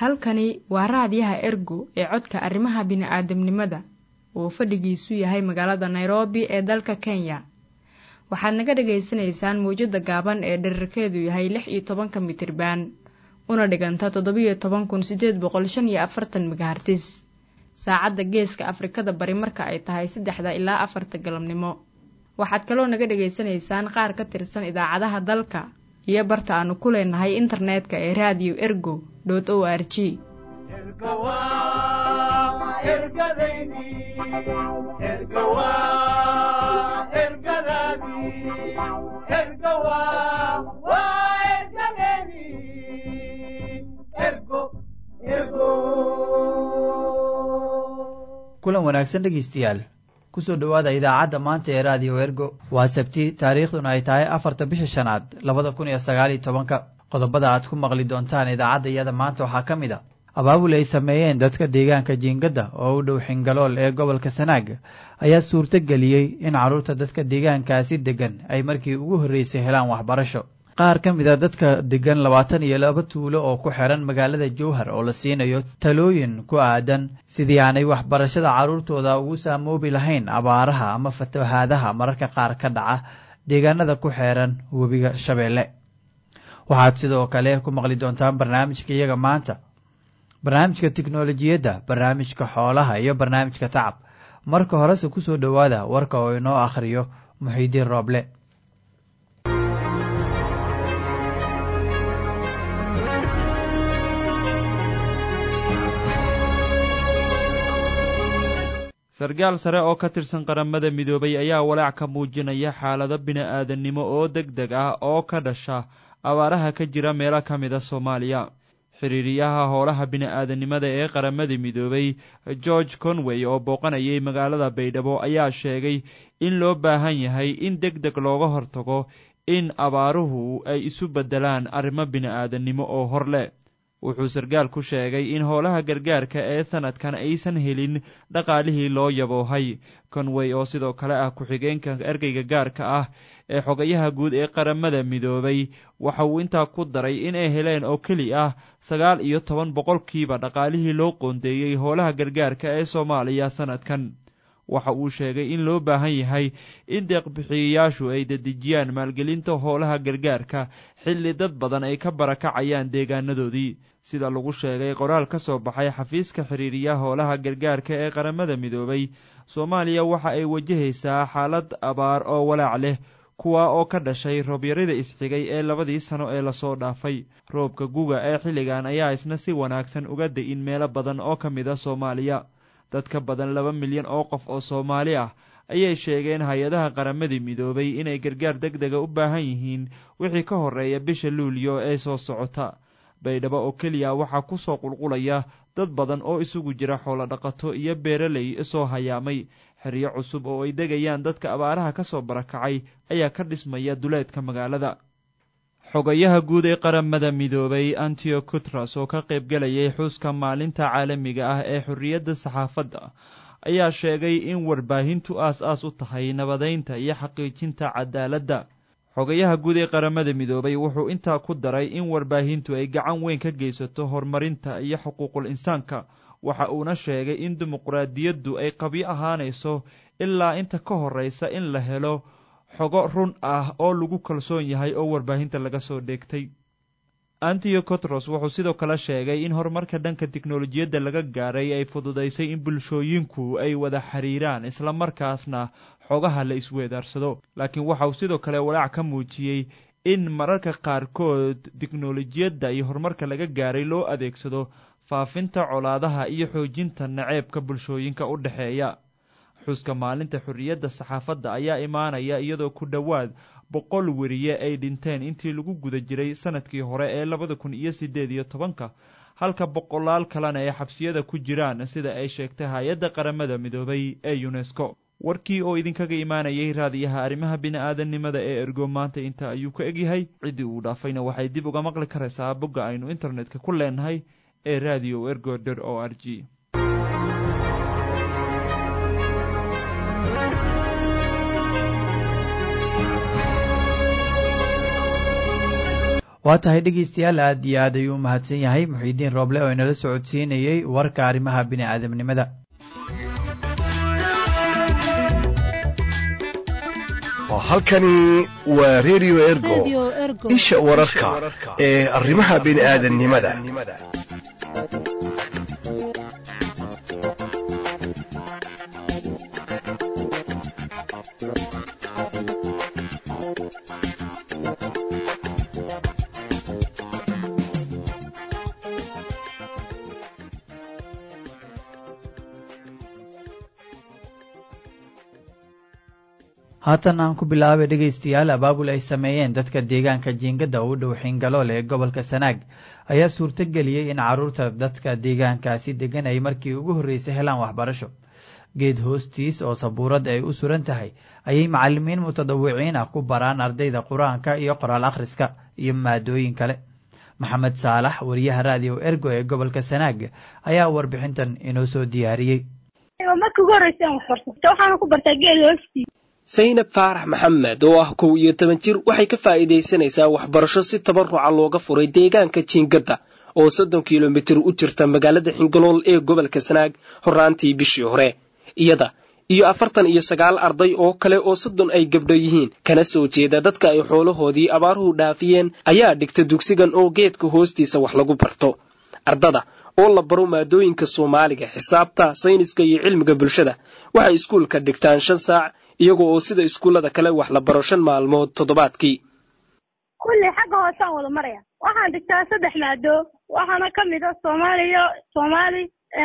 halkani waa raadiyaha ergo ee codka arrimaha bini'aadamnimada oo fadhigiisu yahay magaalada nairobi ee dalka kenya waxaad naga dhagaysanaysaan mawjadda gaaban ee dherarkeedu yahay lix iyo tobanka mitriban una dhiganta toddobiyo toban kun siddeed boqol shan iyo afartan megahartis saacadda geeska afrikada bari marka ay tahay saddexda ilaa afarta galabnimo waxaad kaloo naga dhagaysanaysaan qaar ka tirsan idaacadaha dalka iyo barta aanu ku leenahay internetka ee raadiyo ergo o r g kulan wanaagsan dhegaystayaal kusoo dhowaada idaacadda maanta ee raadiyo ergo waa sabti taariikhduna ay tahay afarta bisha shanaad labada kun iyo sagaaliyo tobanka qodobada aad ku maqli doontaan idaacadda iyada maanta waxaa ka mid a abaabul ay sameeyeen dadka deegaanka jiingadda oo u dhow xingalool ee gobolka sanaag ayaa suurto geliyey in carruurta dadka deegaankaasi deggan ay markii ugu horreysay helaan waxbarasho qaar ka mid a dadka degan labaatan iyo laba tuulo oo ku xiran magaalada jowhar oo la siinayo talooyin ku aadan sidii aanay waxbarashada carruurtooda ugu saamoobi lahayn abaaraha ama fatahaadaha mararka qaar ka dhaca deegaanada ku xeeran webiga shabeelle waxaad sidoo kale ku maqli doontaan barnaamijka iyaga maanta barnaamijka tiknolojiyadda barnaamijka xoolaha iyo barnaamijka tacab marka horese kusoo dhowaada warka oo inoo akhriyo muxiidiin rooble sarkaal sare oo ka tirsan qaramada midoobay ayaa walaac ka muujinaya xaalado bini-aadannimo oo deg deg ah oo ka dhasha abaaraha ka jira meelo ka mid a soomaaliya xiriiriyaha howlaha bini-aadannimada ee qaramada midoobay george conway oo booqanayay magaalada baydhabo ayaa sheegay in loo baahan yahay in deg deg looga hortago in abaaruhu ay isu beddelaan arrimo bini-aadannimo oo hor leh wuxuu sarkaal ku sheegay in howlaha gargaarka ee sanadkan aysan helin dhaqaalihii loo yaboohay conway oo sidoo kale ah ku-xigeenka ergeyga gaarka ah ee xogayaha guud ee qaramada midoobay waxa uu intaa ku daray inay heleen oo keli ah sagaal iyo toban boqolkiiba dhaqaalihii loo qoondeeyey howlaha gargaarka ee soomaaliya sanadkan waxa uu sheegay in loo baahan yahay in deeqbixiyayaashu ay dedejiyaan maalgelinta howlaha gargaarka xilli dad badan ay ka barakacayaan deegaanadoodii sida lagu sheegay qoraal ka soo baxay xafiiska xiriiriya howlaha gargaarka ee qaramada midoobay soomaaliya waxa ay wajahaysaa xaalad abaar oo walaac leh kuwa oo ka dhashay roobyarida isxigay ee labadii sano ee lasoo dhaafay roobka guga ee xilligan ayaa isna si wanaagsan uga da-in meelo badan oo ka mid a soomaaliya dad ka badan laba milyan oo qof oo soomaali ah ayay sheegeen hay-adaha qaramadii midoobay inay gargaar deg dega u baahan yihiin wixii ka horreeya bisha luulyo ee soo socota baydhabo oo keliya waxaa ku soo qulqulaya dad badan oo isugu jira xoolodhaqato iyo beeraley soo hayaamay xeryo cusub oo ay degayaan dadka abaaraha ka soo barakacay ayaa ka dhismaya duleedka magaalada xogayaha guud ee qaramada midoobay antio cutras oo ka qaybgalayay xuska maalinta caalamiga ah ee xorriyadda saxaafadda ayaa sheegay in warbaahintu aas-aas u tahay nabadeynta iyo xaqiijinta cadaaladda xogayaha guud ee qaramada midoobay wuxuu intaa ku daray in warbaahintu ay gacan weyn ka geysato horumarinta iyo xuquuqul insaanka waxa uuna sheegay in dimuqraadiyaddu ay qabyo ahaanayso ilaa inta ka horreysa in la helo xogo run ah oo lagu kalsoon yahay oo warbaahinta laga soo dheegtay antio cotros wuxuu sidoo kale sheegay in horumarka dhanka tiknolojiyadda laga gaaray ay fududaysay in bulshooyinku ay wada xiriiraan islamarkaasna xogaha la isweedaarsado laakiin waxa uu sidoo kale walaac ka muujiyey in mararka qaarkood tiknolojiyadda iyo horumarka laga gaaray loo adeegsado faafinta colaadaha iyo xoojinta naceebka bulshooyinka u dhexeeya xuska maalinta xorriyadda saxaafadda ayaa imaanaya iyadoo ku dhowaad boqol weriye ay dhinteen intii lagu guda jiray sanadkii hore ee labada kun iyo siddeed iyo tobanka halka boqolaal kalena ay xabsiyada ku jiraan sida ay sheegtay hay-adda qaramada midoobay ee unesco warkii oo idinkaga imaanayay raadiyaha arrimaha bini-aadannimada ee ergo maanta inta ayuu ka egyahay ciddii uu dhaafayna waxay dib uga maqli karaysaa bogga aynu internetka ku leenahay ee radio ergo dor o r g waa tahay dhegeystayaal aad iyo aad ayuu u mahadsan yahay muxiidiin rooble oo inala socodsiinayey warka arrimaha bini'aadamnimada halkani waa redio ergo isha wararka ee arrimaha bini'aadamnimada haatan aan ku bilaabay dhegaystayaal abaabul ay sameeyeen dadka deegaanka jiingada u dhow xingalool ee gobolka sanaag ayaa suurto geliyey in carruurta dadka deegaankaasi degan ay markii ugu horreysay helaan waxbarasho geed hoostiis oo sabuurad ay u suran tahay ayay macallimiin mutadawiciin ah ku baraan ardayda qur-aanka iyo qoraal akhriska iyo maadooyin kale maxamed saalax wariyaha raadiyo ergo ee gobolka sanaag ayaa warbixintan inoo soo diyaariyey saynab faarax maxamed oo ah kow iyo toban jir waxay ka faa'iidaysanaysaa waxbarasho si tabaruca looga furay deegaanka jiingadda oo soddon kilomitir u jirta magaalada xingalool ee gobolka sanaag horraantii bishii hore iyada iyo afartan iyo sagaal arday oo kale oo soddon ay gabdho yihiin kana soo jeeda dadka ay xoolahoodii abaaruhu dhaafiyeen ayaa dhigta dugsigan oo geedka hoostiisa wax lagu barto ardada oo la baro maadooyinka soomaaliga xisaabta sayniska iyo cilmiga bulshada waxay iskuulka dhigtaan shan saac iyagoo oo sida iskuullada kale wax la baro shan maalmood toddobaadkii kulli xagga hoosaan wada maraya waxaan dhigtaa saddex maado waxaana ka mid a soomaaliya soomaali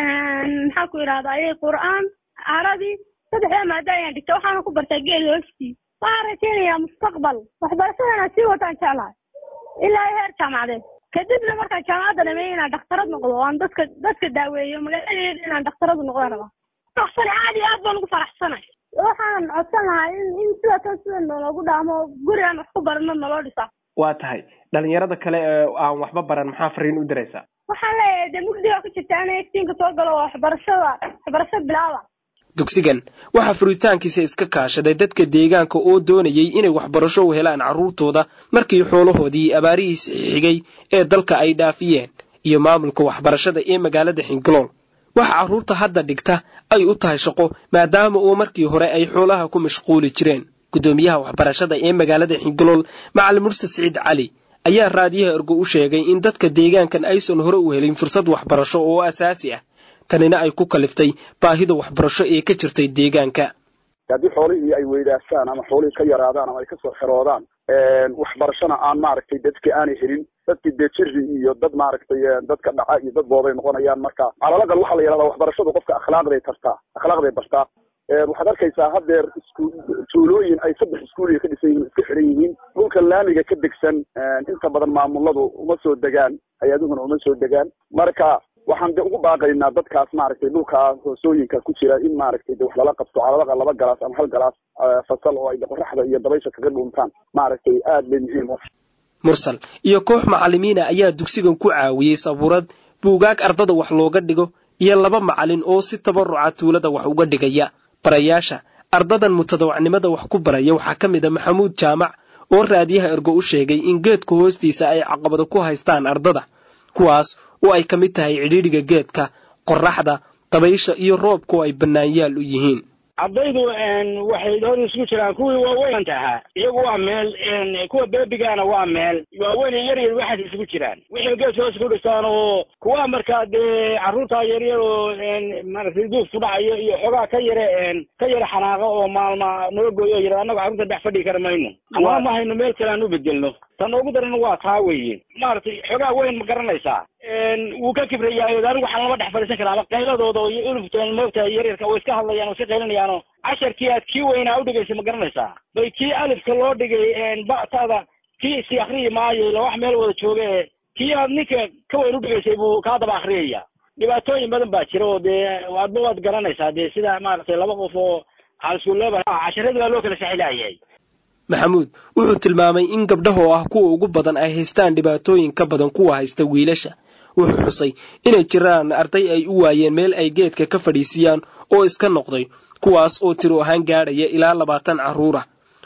maxaan ku idhahdaa ayay qur'aan carabi saddexdaa maado ayaan dhigta waxaana ku bartaa geel hoostii waxaan rajaynayaa mustaqbal waxbarashadana sii wataan jeclahay ilaa heer jaamacadeed kadibna markaan jaamacadda dhameeya inaan dhakhtarad noqdo oo aan dadka dadka daaweeyo magaaladeeda inaan dhakhtaradu noqdaan rabaa faraxsana aad iyo aad baan ugu faraxsanay waxaan codsan lahaa in in sida tan sida naloogu dhaamo guri aan wax ku barano naloo dhisa waa tahay dhalinyarada kale ee aan waxba baran maxaa fariin u diraysaa waxaan leeyahay dee mugdiga ku jirta ana iftiinka soo galo oo waxbarashada waxbarasho bilaaba dugsigan waxaa furitaankiisa iska kaashaday dadka deegaanka oo doonayay inay waxbarasho u helaan carruurtooda markii xoolahoodii abaarihiisa xigay ee dalka ay dhaafiyeen iyo maamulka waxbarashada ee magaalada xingalool waxa carruurta hadda dhigta ay u tahay shaqo maadaama uu markii hore ay xoolaha ku mashquuli jireen guddoomiyaha waxbarashada ee magaalada xingalool macalin murse siciid cali ayaa raadiyaha ergo u sheegay in dadka deegaankan aysan hore u helin fursad waxbarasho oo asaasi ah tanina ay ku kaliftay baahida waxbarasho ee ka jirtay deegaanka haddii xoolihii ay weydaastaan ama xoolihii ka yaraadaan ama ay kasoo xeroodaan waxbarashona aan maaragtay dadki aanay helin dadkii dee jiri iyo dad maaragtay dadka dhaca iyo dad booday noqonayaan marka calalaqal waxaa la yidhahdaa waxbarashadu qofka akhlaaqday tartaa akhlaaqday bartaa waxaad arkaysaa haddeer isku tuulooyin ay saddex iskuuliga ka dhisan yihiin iska xiran yihiin dhulka laamiga ka degsan inta badan maamuladu uma soo degaan hay-aduhuna uma soo degaan marka waxaan de ugu baaqaynaa dadkaas maaragtay dhulkaa hoosooyinka ku jira in maaragtay de wax lala qabto calalaqa laba galaas ama hal galaas fasal oo ay qoraxda iyo dabaysha kaga dhuntaan maaragtay aad bay muhiim u mursal iyo koox macallimiina ayaa dugsigan ku caawiyey sabuurad buugaag ardada wax looga dhigo iyo laba macallin oo si tabaruca tuulada wax uga dhigaya barayaasha ardadan mutadawacnimada wax ku baraya waxaa ka mid a maxamuud jaamac oo raadiyaha ergo u sheegay in geedka hoostiisa ay caqabado ku haystaan ardada kuwaas oo ay ka mid tahay cidhiidhiga geedka qoraxda dabaysha iyo roobku ay bannaanyaal u yihiin ardaydu waxay hor isugu jiraan kuwii waaweynta ahaa iyagu waa meel kuwa beebigaana waa meel waaweyn yar yar waxaas isugu jiraan wixii geedka hoos ku dhistaan oo kuwa markaa dee carruurta yaryar oo maaragtay duuf ku dhacayo iyo xogaa ka yare ka yare xanaaqa oo maalma noo gooyo o yara annaga carruurta dhex fadhigi kara mayno ama ma hayno meel kale aan u bedelno tan ugu daran waa taa weeye maaragtay xogaa weyn ma garanaysaa wuu ka kibrayaa anigu waxaan lama dhex fadhiisan karaa qayladooda iyo uluftan moogta yaryarka way iska hadlayaan oo iska qaylinayaano casharkii aad kii weynaa udhigaysa ma garanaysaa bay kii alifka loo dhigay ba'tada kii isi akriyi maayo ila wax meel wada jooga ee kii aad ninka ka weyn udhigaysay buu kaa daba akriyaya dhibaatooyin badan baa jira oo dee adba waad garanaysaa dee sida maaragtay laba qof oo caalisuuleeba casharadii baa loo kala saxilaayay maxamuud wuxuu tilmaamay in gabdhaha oo ah kuwa ugu badan ay haystaan dhibaatooyin ka badan kuwa haysta wiilasha wuxuu xusay inay jiraan arday ay u waayeen meel ay geedka ka fadhiisiyaan oo iska noqday kuwaas oo tiro ahaan gaadhaya ilaa labaatan carruura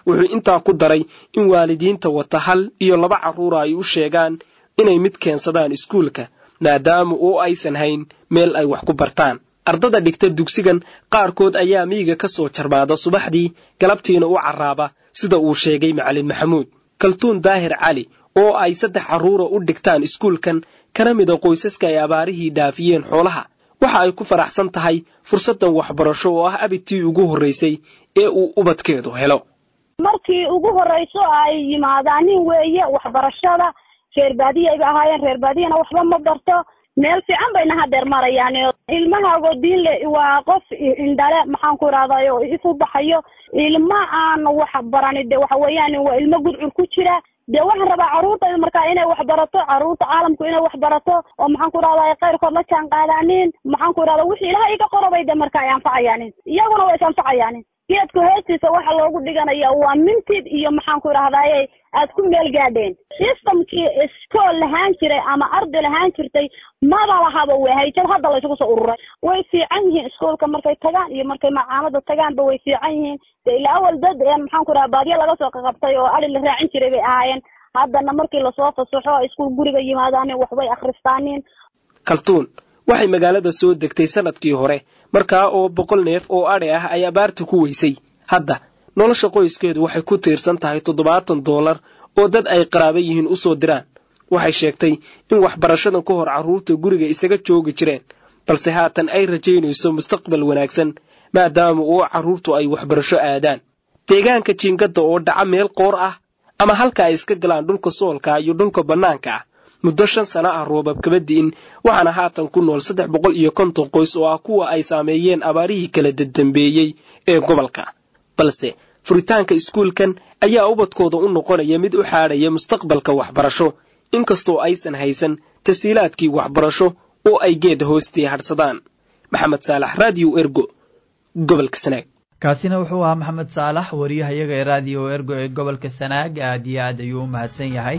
wuxuu intaa ku daray in waalidiinta wata hal iyo laba carruura ay u sheegaan inay mid keensadaan iskuulka maadaama oo aysan hayn meel ay wax ku bartaan ardada dhigta dugsigan qaarkood ayaa miyiga ka soo jarmaada subaxdii galabtiina u carraaba sida uu sheegay macalin maxamuud kaltuun daahir cali oo ay saddex carruura u dhigtaan iskuulkan kana mida qoysaska ay abaarihii dhaafiyeen xoolaha waxa ay ku faraxsan tahay fursaddan waxbarasho oo ah abidtii ugu horraysay ee uu ubadkeedu helo markii ugu horrayso ay yimaadaanin weeye waxbarashada reer baadiya ayba ahaayeen reer baadiyana waxba ma barto meel fiican bayna hadeer marayaan ilmahaago diinle waa qof indhale maxaan ku idhahday oo isu baxayo ilma aan wax barani de waxa weeyaan waa ilmo gudcur ku jira dee waxaan rabaa carruurtayda markaa inay wax barato carruurta caalamku inay wax barato oo maxaan ku idhahday kayrkood la jaan qaadaanin maxaan ku idhahda wixii ilaha iga qorobay de marka ay anfacayaanin iyaguna way is anfacayaanin geedka hoostiisa waxa loogu dhiganaya waa mintid iyo maxaan ku idhahdaye aad ku meel gaadheen systemkii iskool lahaan jiray ama arday lahaan jirtay maba lahaba way hayjad hadda laysugu soo ururay way fiican yihiin iskoolka markay tagaan iyo markay macaamada tagaanba way fiican yihiin de ilaa awal dad maxaan ku idhaha baadiyo laga soo qaqabtay oo ali la raacin jiray bay ahaayeen haddana markii lasoo fasaxo iskuul guriga yimaadaanin waxbay akhristaanin kaltuun waxay magaalada soo degtay sanadkii hore markaa oo boqol neef oo adhi ah ay abaarta ku weysay hadda nolosha qoyskeedu waxay ku tiirsan tahay toddobaatan doolar oo dad ay qaraaba yihiin u soo diraan waxay sheegtay in waxbarashadan ka hor carruurta guriga isaga joogi jireen balse haatan ay rajaynayso mustaqbal wanaagsan maadaama oo carruurtu ay waxbarasho aadaan deegaanka jiingadda oo dhaca meel qoor ah ama halka ay iska galaan dhulka soolka iyo dhulka bannaanka ah muddo shan sana ah roobab kama di'in waxaana haatan ku nool saddex boqol iyo konton qoys oo ah kuwa ay saameeyeen abaarihii kala dadambeeyey ee gobolka balse furitaanka iskuulkan ayaa ubadkooda u noqonaya mid u xaadhaya mustaqbalka waxbarasho inkastoo aysan haysan tasiilaadkii waxbarasho oo ay geeda hoostii hadhsadaan maxamed saalax radio ergo gobolka sanaag kaasina wuxuu ahaa maxamed saalax wariyahayaga ee raadiyo ergo ee gobolka sanaag aad iyo aad ayuu u mahadsan yahay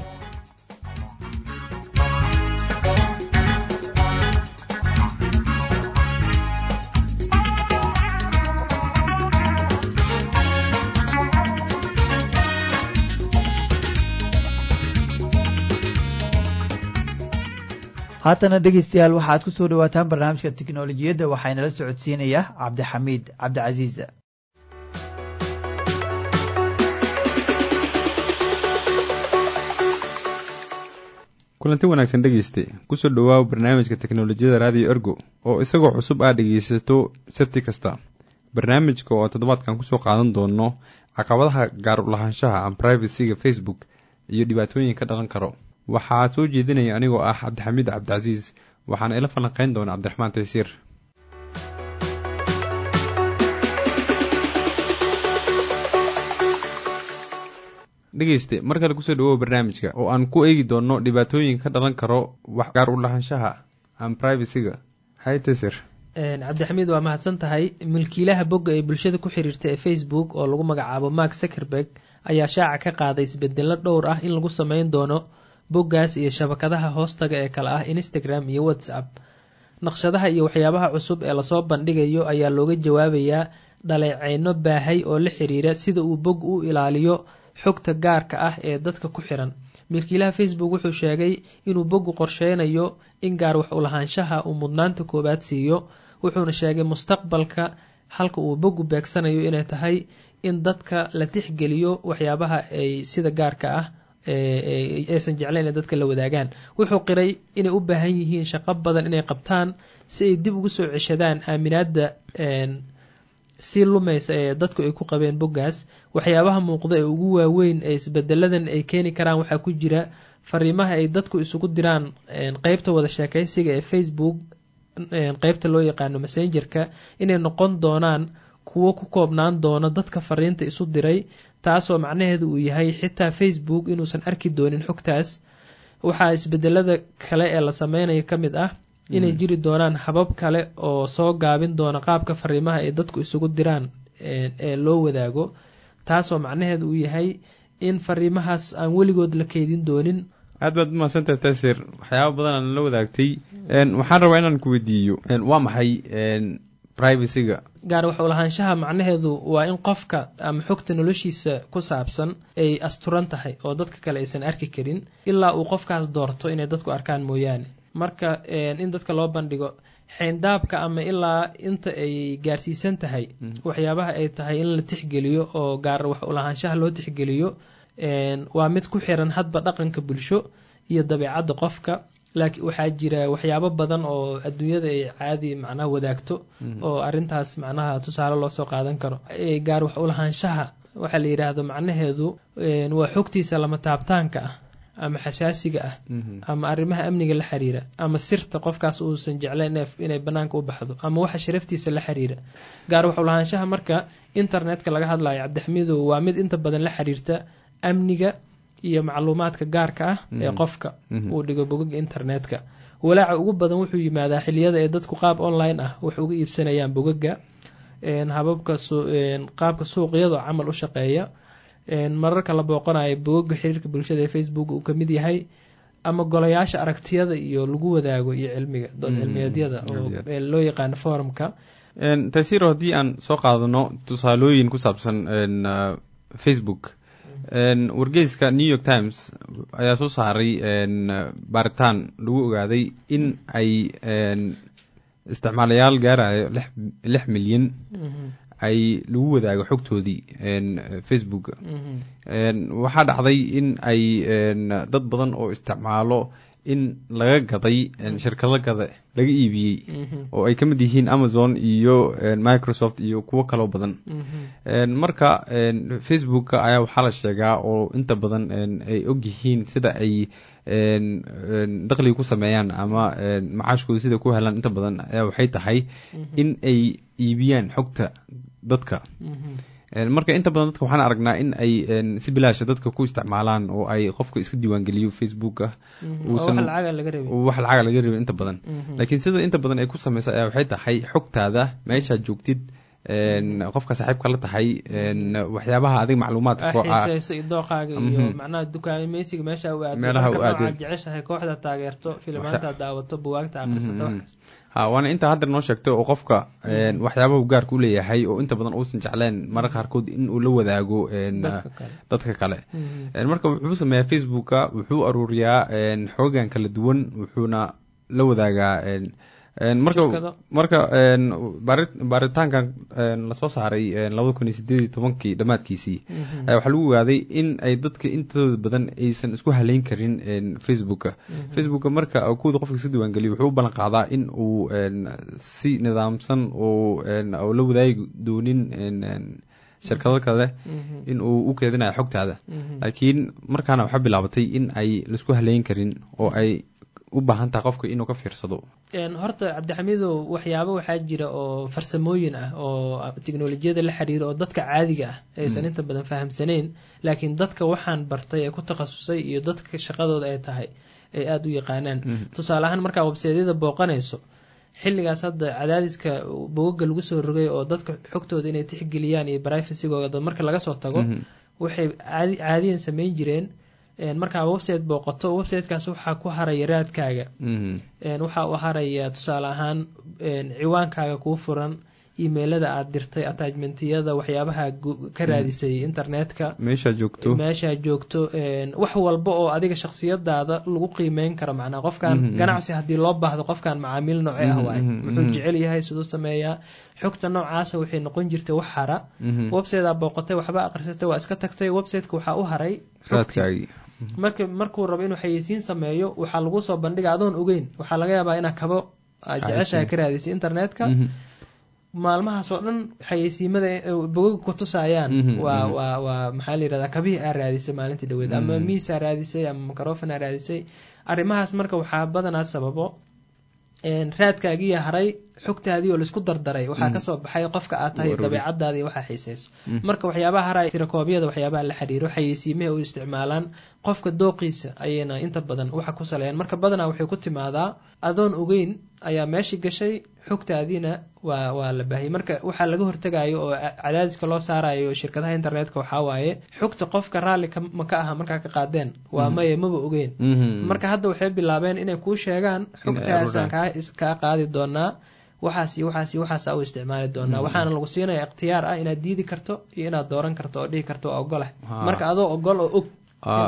haatana dhegeystayaal waxaad ku soo dhawaataan barnaamijka tiknolojiyadda waxaynala socodsiinaya cabdixamiid cabdicasiis kulanti wanaagsan dhegeyste kusoo dhawaaw barnaamijka teknolojiyada raadiyo ergo oo isagoo cusub aad dhegeysato sabti kasta barnaamijka oo toddobaadkan kusoo qaadan doono caqabadaha gaarulahaanshaha ama privacyga facebook iyo dhibaatooyin ka dhalan karo waxaa soo jeedinaya anigoo ah cabdixamiid cabdicasiis waxaana ila falanqeyn doona cabdiraxmaan taysiir dhegeyste mar kale kusoo dhawow barnaamijka oo aan ku eegi doono dhibaatooyin ka dhalan karo wax gaar u lahaanshaha ama privacyga hay taysir cabdixamiid waa mahadsan tahay milkiilaha bogga ee bulshada ku xiriirta ee facebook oo lagu magacaabo mark zuckerberg ayaa shaaca ka qaaday isbedelo dhowr ah in lagu sameyn doono boggaas iyo shabakadaha hoostaga ee kale ah instagram iyo whatsapp naqshadaha iyo waxyaabaha cusub ee lasoo bandhigayo ayaa looga jawaabayaa dhaleeceyno baahay oo la xiriira sida uu bog u ilaaliyo xogta gaarka ah ee dadka ku xiran milkiilaha facebook wuxuu sheegay inuu boggu qorsheynayo in gaar wax ulahaanshaha uu mudnaanta koowaad siiyo wuxuuna sheegay mustaqbalka halka uu boggu beegsanayo inay tahay in dadka la tixgeliyo waxyaabaha ay sida gaarka ah aysan jeclayn inay dadka la wadaagaan wuxuu qiray inay u baahan yihiin shaqo badan inay qabtaan si ay dib ugu soo ceshadaan aaminaadda si lumaysa ee dadku ay ku qabeen boggaas waxyaabaha muuqda ee ugu waaweyn ee isbedeladan ay keeni karaan waxaa ku jira fariimaha ay dadku isugu diraan qeybta wada sheekeysiga ee facebook qeybta loo yaqaano messengerka inay noqon doonaan kuwo ku koobnaan doono dadka fariinta isu diray taasoo macnaheedu uu yahay xitaa facebook inuusan arki doonin xogtaas waxaa isbedelada kale ee la sameynayo ka mid ah inay jiri doonaan habab kale oo soo gaabin doona qaabka fariimaha ay dadku isugu diraan ee loo wadaago taasoo macnaheedu uu yahay in fariimahaas aan weligood la keydin doonin aad baad umahadsantahay taasir waxyaaba badan aan la wadaagtay waxaan rabaa inaan ku weydiiyo waa maxay privacyga gaar wax ulahaanshaha macnaheedu waa in qofka ama xogta noloshiisa ku saabsan ay asturan tahay oo dadka kale aysan arki karin ilaa uu qofkaas doorto inay dadku arkaan mooyaane marka in dadka loo bandhigo xeyndaabka ama ilaa inta ay gaarsiisan tahay waxyaabaha ay tahay in la tixgeliyo oo gaar wax ulahaanshaha loo tixgeliyo waa mid ku xiran hadba dhaqanka bulsho iyo dabeecadda qofka laakiin waxaa jira waxyaabo badan oo adduunyada ay caadi macnaha wadaagto oo arrintaas macnaha tusaale loo soo qaadan karo gaar wax ulahaanshaha waxaa la yidhaahdo macnaheedu waa xogtiisa lama taabtaanka ah ama xasaasiga ah ama arrimaha amniga la xiriira ama sirta qofkaas uusan jeclayn inay banaanka u baxdo ama waxa sharaftiisa la xiriira gaar wax ulahaanshaha marka internetka laga hadlayo cabdixamiidow waa mid inta badan la xiriirta amniga iyo macluumaadka gaarka ah ee qofka uu dhigo bogaga internetka walaaca ugu badan wuxuu yimaadaa xiliyada ee dadku qaab online ah wax uga iibsanayaan bogaga hababka qaabka suuqyada camal u shaqeeya mararka la booqanayo bogaga xiriirka bulshada ee facebook uu kamid yahay ama golayaasha aragtiyada iyo lagu wadaago iyo cilmiga dood cilmiyeedyada oo loo yaqaano forumka tasiro haddii aan soo qaadano tusaalooyin ku saabsan facebook wargeyska new york times ayaa soo saaray baaritaan lagu ogaaday in ay isticmaalayaal gaarayo lix milyan ay lagu wadaago xogtoodii facebook waxaa dhacday in ay dad badan oo isticmaalo in laga gaday shirkado gada laga iibiyey oo ay ka mid yihiin amazon iyo microsoft iyo kuwo kaloo badan marka facebooka ayaa waxaa la sheegaa oo inta badan ay ogyihiin sida ay dakhliga ku sameeyaan ama macaashkooda sida ku helaan inta badan ayaa waxay tahay in ay iibiyaan xogta dadka marka inta badan dadka waxaan aragnaa in ay si bilaasha dadka ku isticmaalaan oo ay qofka iska diiwaangeliyo facebooka wax lacaga laga rabin inta badan laakiin sida inta badan ay ku sameysa ayaa waxay tahay xogtaada meeshaad joogtid qofka saaxiibka la tahay waxyaabaha adiga macluumaadka dooqaaga iyo macnaha dukaameysiga meesha u meelaha u aad jeceshahay kooxda taageerto filimaanta daawato buwaagta akhrisato waxkaas ha waana intaa hadda noo sheegtay oo qofka waxyaabahu gaarka u leeyahay oo inta badan uusan jecleen mara qaarkood in uu la wadaago dadka kale marka wuxuu sameeyaa facebooka wuxuu aruuriyaa xoogan kala duwan wuxuuna la wadaagaa marka marka baaritaankan lasoo saaray labada kun iyo sideed iyo tobankii dhammaadkiisii ayaa waxaa lagu ogaaday in ay dadka intooda badan aysan isku haleyn karin facebooka facebooka marka kuwada qofka iska diiwaangeliyo wuxuu u ballan qaadaa in uu si nidaamsan oo la wadaagi doonin shirkado kale in uu u keedinayo xogtaada laakiin markaana waxaa bilaabatay in ay laisku haleyn karin oo ay u baahan tahay qofka inuu ka fiirsado horta cabdixamiidow waxyaabo waxaa jira oo farsamooyin ah oo teknolojiyada la xiriira oo dadka caadiga ah aysan inta badan fahamsanayn laakiin dadka waxaan bartay ee ku takhasusay iyo dadka shaqadooda ay tahay ay aada u yaqaanaan tusaale ahaan markaa webseedyada booqanayso xilligaas hadda cadaadiska bogaga lagu soo rogay oo dadka xogtooda inay tixgeliyaan iyo brivacygooda marka laga soo tago waxay caadiyan sameyn jireen markaa website booqato websitekaas waxaa ku haraya raadkaaga waxaa u haraya tusaale ahaan ciwaankaaga kuu furan emailada aad dirtay attachmentiyada waxyaabaha ka raadisay internetka meeshaa joogto meeshaa joogto wax walba oo adiga shaksiyadaada lagu qiimeyn karo macnaa qofkan ganacsi haddii loo baahdo qofkan macaamiil nooce ah waay muxuu jecel yahay siduu sameeyaa xogta noocaasa waxay noqon jirtay wax hara website aa booqatay waxba aqrisatay waa iska tagtay websiteka waxaa u haray xogtii marka markuu rabo inuu xayeysiin sameeyo waxaa lagu soo bandhiga adoon ogeyn waxaa laga yaabaa inaa kabo aad jeceshahay ka raadisay internetka maalmahaas oo dhan xayeysiimada bogaga ku tusayaan waa waa waa maxaa la yirahdaa kabihii aa raadisay maalintii dhaweed ama miis aa raadisay ama microfon aa raadisay arrimahaas marka waxaa badanaa sababo raadkaagiiya haray xogtaadii oo laisku dardaray waxaa kasoo baxay qofka aad tahay dabeecadaadii waxaa xiiseyso marka waxyaabaha hara tirakoobyada waxyaabaha la xiriiro xayeysiimaha u isticmaalaan qofka dooqiisa ayayna inta badan waxa ku saleeyaan marka badanaa waxay ku timaadaa adoon ogeyn ayaa meeshii gashay xogtaadiina waa waa la baahiyay marka waxaa laga hortagayo oo cadaadiska loo saarayo shirkadaha internetka waxaa waaye xogta qofka raalli ma ka aha markaa ka qaadeen waa maya maba ogeyn marka hadda waxay bilaabeen inay kuu sheegaan xogtaasaan kaa qaadi doonaa waxaas iyo waxaas iyo waxaasa u isticmaali doonaa waxaana lagu siinaya ikhtiyaar ah inaad diidi karto iyo inaad dooran karto oo dhihi karto waa ogolah marka adoo ogol oo og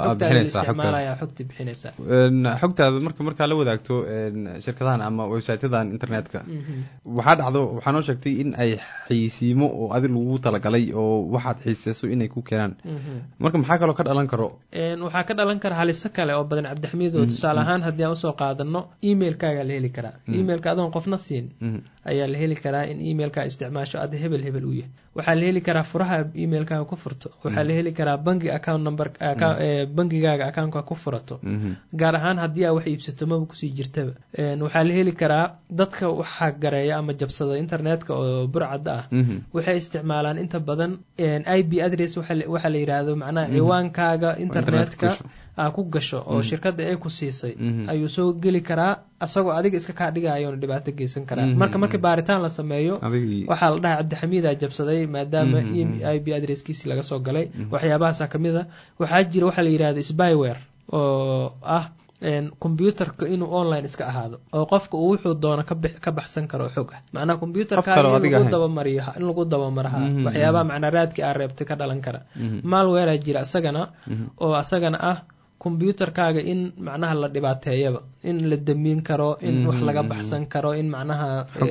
xogti bixinaysaa xogtaada marka markaa la wadaagto shirkadahan ama websiteyadan internetka waxaa dhacdo waxaa noo sheegtay in ay xayisiimo oo adi lagu talagalay oo waxaad xiiseyso inay ku keenaan marka maxaa kaloo ka dhalan karo waxaa ka dhalan kara haliso kale oo badan cabdixamiid oo tusaale ahaan haddii aan usoo qaadano emailkaaga la heli karaa emailka adoon qofna siin ayaa la heli karaa in emailkaa isticmaasho ada hebel hebel u yahay waxaa la heli karaa furaha emailkaaga ku furto waxaa la heli karaa bangi account number bangigaaga accountka ku furato gaar ahaan haddii aa wax iibsato maba kusii jirtaba waxaa la heli karaa dadka waxaa gareeya ama jabsada internetka oo burcadda ah waxay isticmaalaan inta badan i b adress waxaa la yidhaahdo macnaha ciwaankaaga internetka aa ku gasho oo shirkadda ay ku siisay ayuu soo geli karaa asagoo adiga iska kaa dhigayoona dhibaato geysan karaa marka markii baaritaan la sameeyo waxaa la dhahay cabdixamiida jabsaday maadaama i b adresskiisi laga soo galay waxyaabahaasa kamid a waxaa jira waxaa la yidhahdo spyware oo ah combyuterka inuu online iska ahaado oo qofka uu wuxuu doono ka baxsan karo xog ah macnaha combyuterkaaga in lagu dabamariyo in lagu dabamaraha waxyaabaha macnaa raadkii aa reebtay ka dhalan kara malwarea jira isagana oo asagana ah combyuterkaaga in macnaha la dhibaateeyaba in la damiin karo in wax laga baxsan karo in macnaha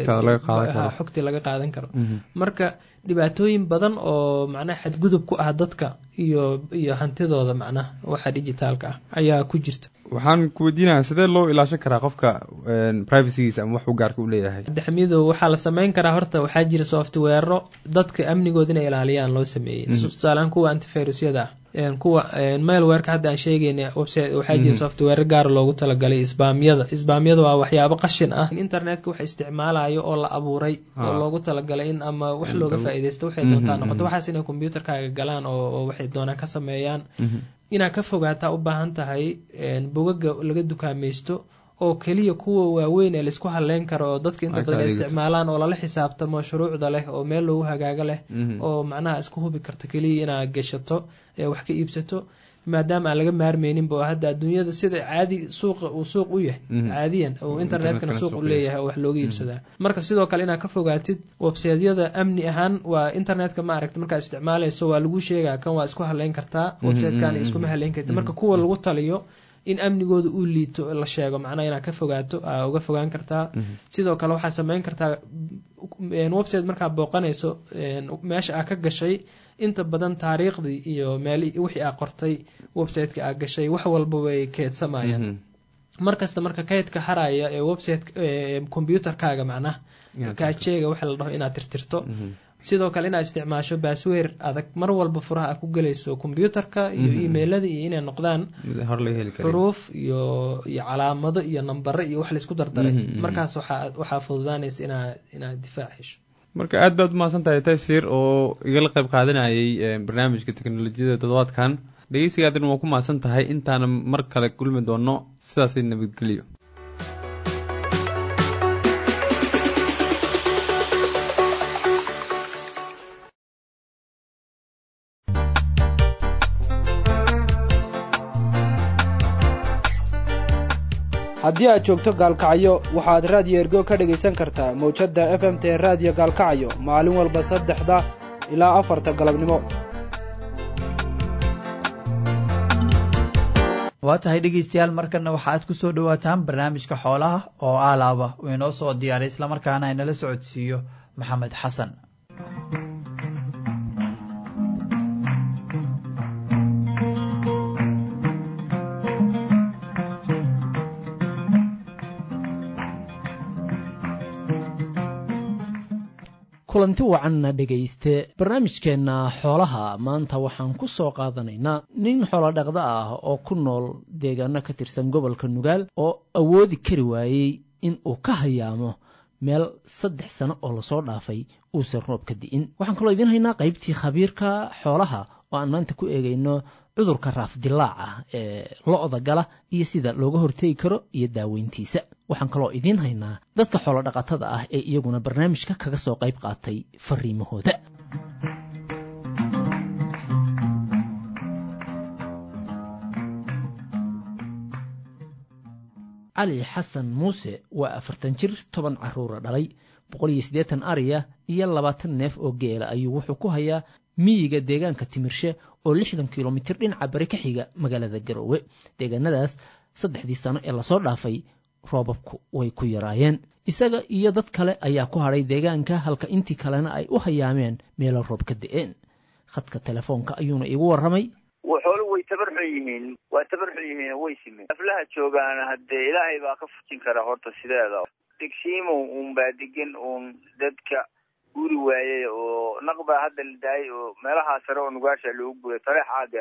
xogtii laga qaadan karo marka dhibaatooyin badan oo macnaha xadgudub ku ah dadka iyo iyo hantidooda macnaha waxa digitaalka ah ayaa ku jirta waxaan ku weydiinayaa sidee loo ilaashan karaa qofka privacygiisa ama wax uu gaarka u leeyahay daxmido waxaa la sameyn karaa horta waxaa jira softweero dadka amnigood inay ilaaliyaan loo sameeyey tusaalehaan kuwa antivirusyada ah kuwa mailwerka hadda aan sheegayna website waxaa jira software gaar loogu talagalay isbaamyada isbaamyada waa waxyaabo qashin ah internetka wax isticmaalayo oo la abuuray oo loogu talagalay in ama wax looga faaideysto waxay doontaa noqoto waxaas inay combyuterkaaga galaan oo waxay doonaan ka sameeyaan inaad ka fogaataa u baahan tahay bogaga laga dukaamaysto oo keliya kuwa waaweyn ee laisku halleyn karo oo dadka inta badan ay isticmaalaan oo lala xisaabtamo shuruucda leh oo meel loogu hagaago leh oo macnaha isku hubi karto keliya inaad gashato ee wax ka iibsato maadaama aan laga maarmeyninba oo hadda adduunyada sida caadi suuqa uu suuq u yahay caadiyan oo internetkana suuq u leeyahay oo wax looga iibsadaa marka sidoo kale inaad ka fogaatid websaydyada amni ahaan waa internetka ma aragta markaad isticmaalayso waa lagu sheegaa kan waa isku haleyn kartaa websitekan iskuma haleyn karta marka kuwa lagu taliyo in amnigooda uu liito la sheego macnaha inaad ka fogaato aa uga fogaan kartaa sidoo kale waxaad sameyn kartaa website markaad booqanayso meesha aa ka gashay inta badan taariikhdii iyo meel wixii aa qortay websiteka aa gashay wax walba way keedsamayaan markasta marka kaydka haraya ee website combyuterkaaga macnaha kaajeega waxa la dhaho inaad tirtirto sidoo kale inaad isticmaasho baasweer adag mar walba furaha a ku gelayso combyuterka iyo emailada iyo inay noqdaan xuruuf iyo iyo calaamado iyo nambare iyo wax laisku dardaray markaas waxaa fududaanaysa inaad difaac hesho marka aad baad umahadsan tahay taysir oo igala qayb qaadanayay barnaamijka teknolojiyada toddobaadkan dhegeysigaadina waa ku mahadsan tahay intaana mar kale kulmi doono sidaasi nabadgelyo haddii aad joogto gaalkacyo waxaad raadiyo ergo ka dhegaysan kartaa mawjadda f m t raadiyo gaalkacyo maalin walba saddexda ilaa afarta galabnimo waa tahay dhegeystayaal markanna waxaaad ku soo dhowaataan barnaamijka xoolaha oo aalaaba uu inoo soo diyaaray islamarkaana inala socodsiiyo maxamed xasan kulanti wacanna dhegayste barnaamijkeenna xoolaha maanta waxaan ku soo qaadanaynaa nin xoolodhaqda ah oo ku nool deegaano ka tirsan gobolka nugaal oo awoodi kari waayey in uu ka hayaamo meel saddex sano oo lasoo dhaafay uusan roob ka di'in waxaan kaloo idiin haynaa qaybtii khabiirka xoolaha oo aan maanta ku eegayno cudurka raafdilaac ah ee lo-da gala iyo sida looga hortegi karo iyo daaweyntiisa waxaan kaloo idiin haynaa dadka xoolodhaqatada ah ee iyaguna barnaamijka kaga soo qayb qaatay fariimahooda cali xasan muuse waa afartan jir toban caruura dhalay boqol iyo siddeetan ariya iyo labaatan neef oo geela ayuu wuxuu ku hayaa miyiga deegaanka timirshe oo lixdan kilomitir dhinaca bari ka xiga magaalada garoowe deegaanadaas saddexdii sano ee lasoo dhaafay roobabku way ku yaraayeen isaga iyo dad kale ayaa ku hadhay deegaanka halka intii kalena ay u hayaameen meelo roob ka da-een khadka telefoonka ayuuna iigu warramay xooluhu way tabarxun yihiin waa tabarxun yihiin way simeen aflaha joogaana haddee ilaahay baa ka fujin kara horta sideeda degsiimow uun baa degan uun dadka guri waayey oo naq baa hadda la daayay oo meelahaa sare oo nugaasha loogu guray taleex aaga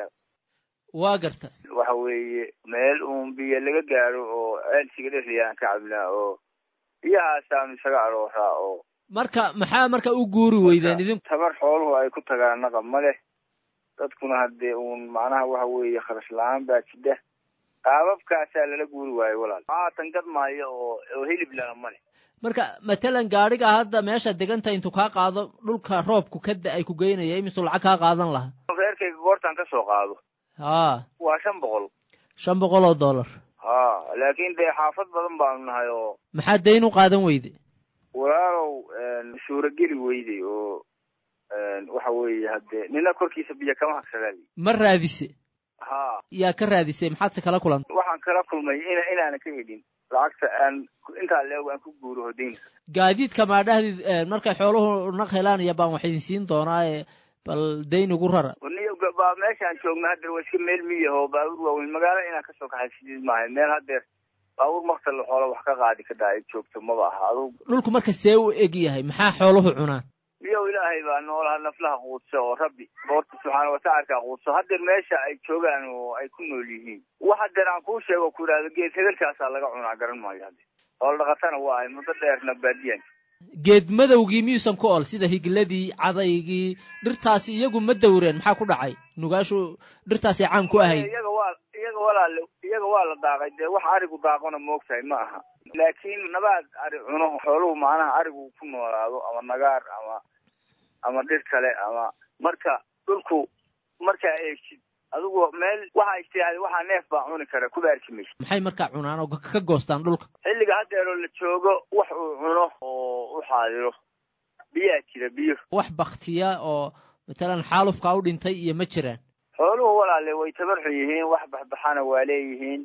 waa garta waxa weeye meel uun biyo laga gaaro oo ceelsiga dhexliyaan ka cabnaa oo biyahaasaanu isaga arooraa oo marka maxaa marka u guuri weydeen idinku tabar xooluhu ay ku tagaan naqa ma leh dadkuna haddee uun macnaha waxa weeye kharash la-aan baa jidha qaababkaasaa lala guuri waayo walaal haatan gad maayo oo oo hilib lana ma leh marka matalan gaadhiga hadda meesha deganta intuu kaa qaado dhulka roobku ka da-ay ku geynaya imisuu lacag kaa qaadan lahaa reerkayga goortaan ka soo qaado haa waa shan boqol shan boqol oo dollar ha laakiin dee xaafad badan baanu nahay oo maxaa dayn u qaadan weyde walaalow suurageli weyday oo waxa weeye haddee nina korkiisa biyo kama hagsadaali ma raadise ha yaa ka raadisay maxaadse kala kulantay waxaan kala kulmay in inaana ka hedhin lacagta aan intaa leeg aan ku guuro hodayn gaadiidka maadhahdid markay xooluhu naq helaan iyo baan wax idin siin doonaaye bal dayn ugu rara baa meeshaan joogna haddeer waa iska meel miyah oo baabuur waaweyn magaalo inaan kasoo kaxay sidiid maahay meel haddeer baabuur maktal xoola wax ka qaadi ka daa ay joogto maba aha adug dhulku marka see u eg yahay maxaa xooluhu cunaan miyow ilaahay baa noolaha naflaha quudso oo rabbi boorta subxaana watacalka quudso haddeer meesha ay joogaan oo ay ku nool yihiin wax haddeer aan kuu sheego ku idhahdo geed hegelkaasaa laga cunaa garan maayo hadde xoolo dhaqatana waa ay muddo dheerna baadiyan geed madowgii miyuusan ku ol sida higladii cadaygii dhirtaasi iyagu ma dawreen maxaa ku dhacay nugaashu dhirtaasay caan ku ahayd iyaga waa iyaga walaale iyaga waa la daaqay dee wax arigu daaqona moogtahay ma aha laakiin nabaad ari cuno xooluhu macnaha arigu ku noolaado ama nagaar ama ama dhir kale ama marka dhulku markaa eegtid adigu meel waxaa istiraahday waxaa neef baa cuni kara kuba arki maysa maxay markaa cunaan oo ka goostaan dhulka xilliga haddeeroo la joogo wax uu cuno oo u xaadiro biyaa jira biyo wax baktiya oo matalan xaalufkaa u dhintay iyo ma jiraan xooluhu walaale way tabarxun yihiin wax baxbaxana waa leeyihiin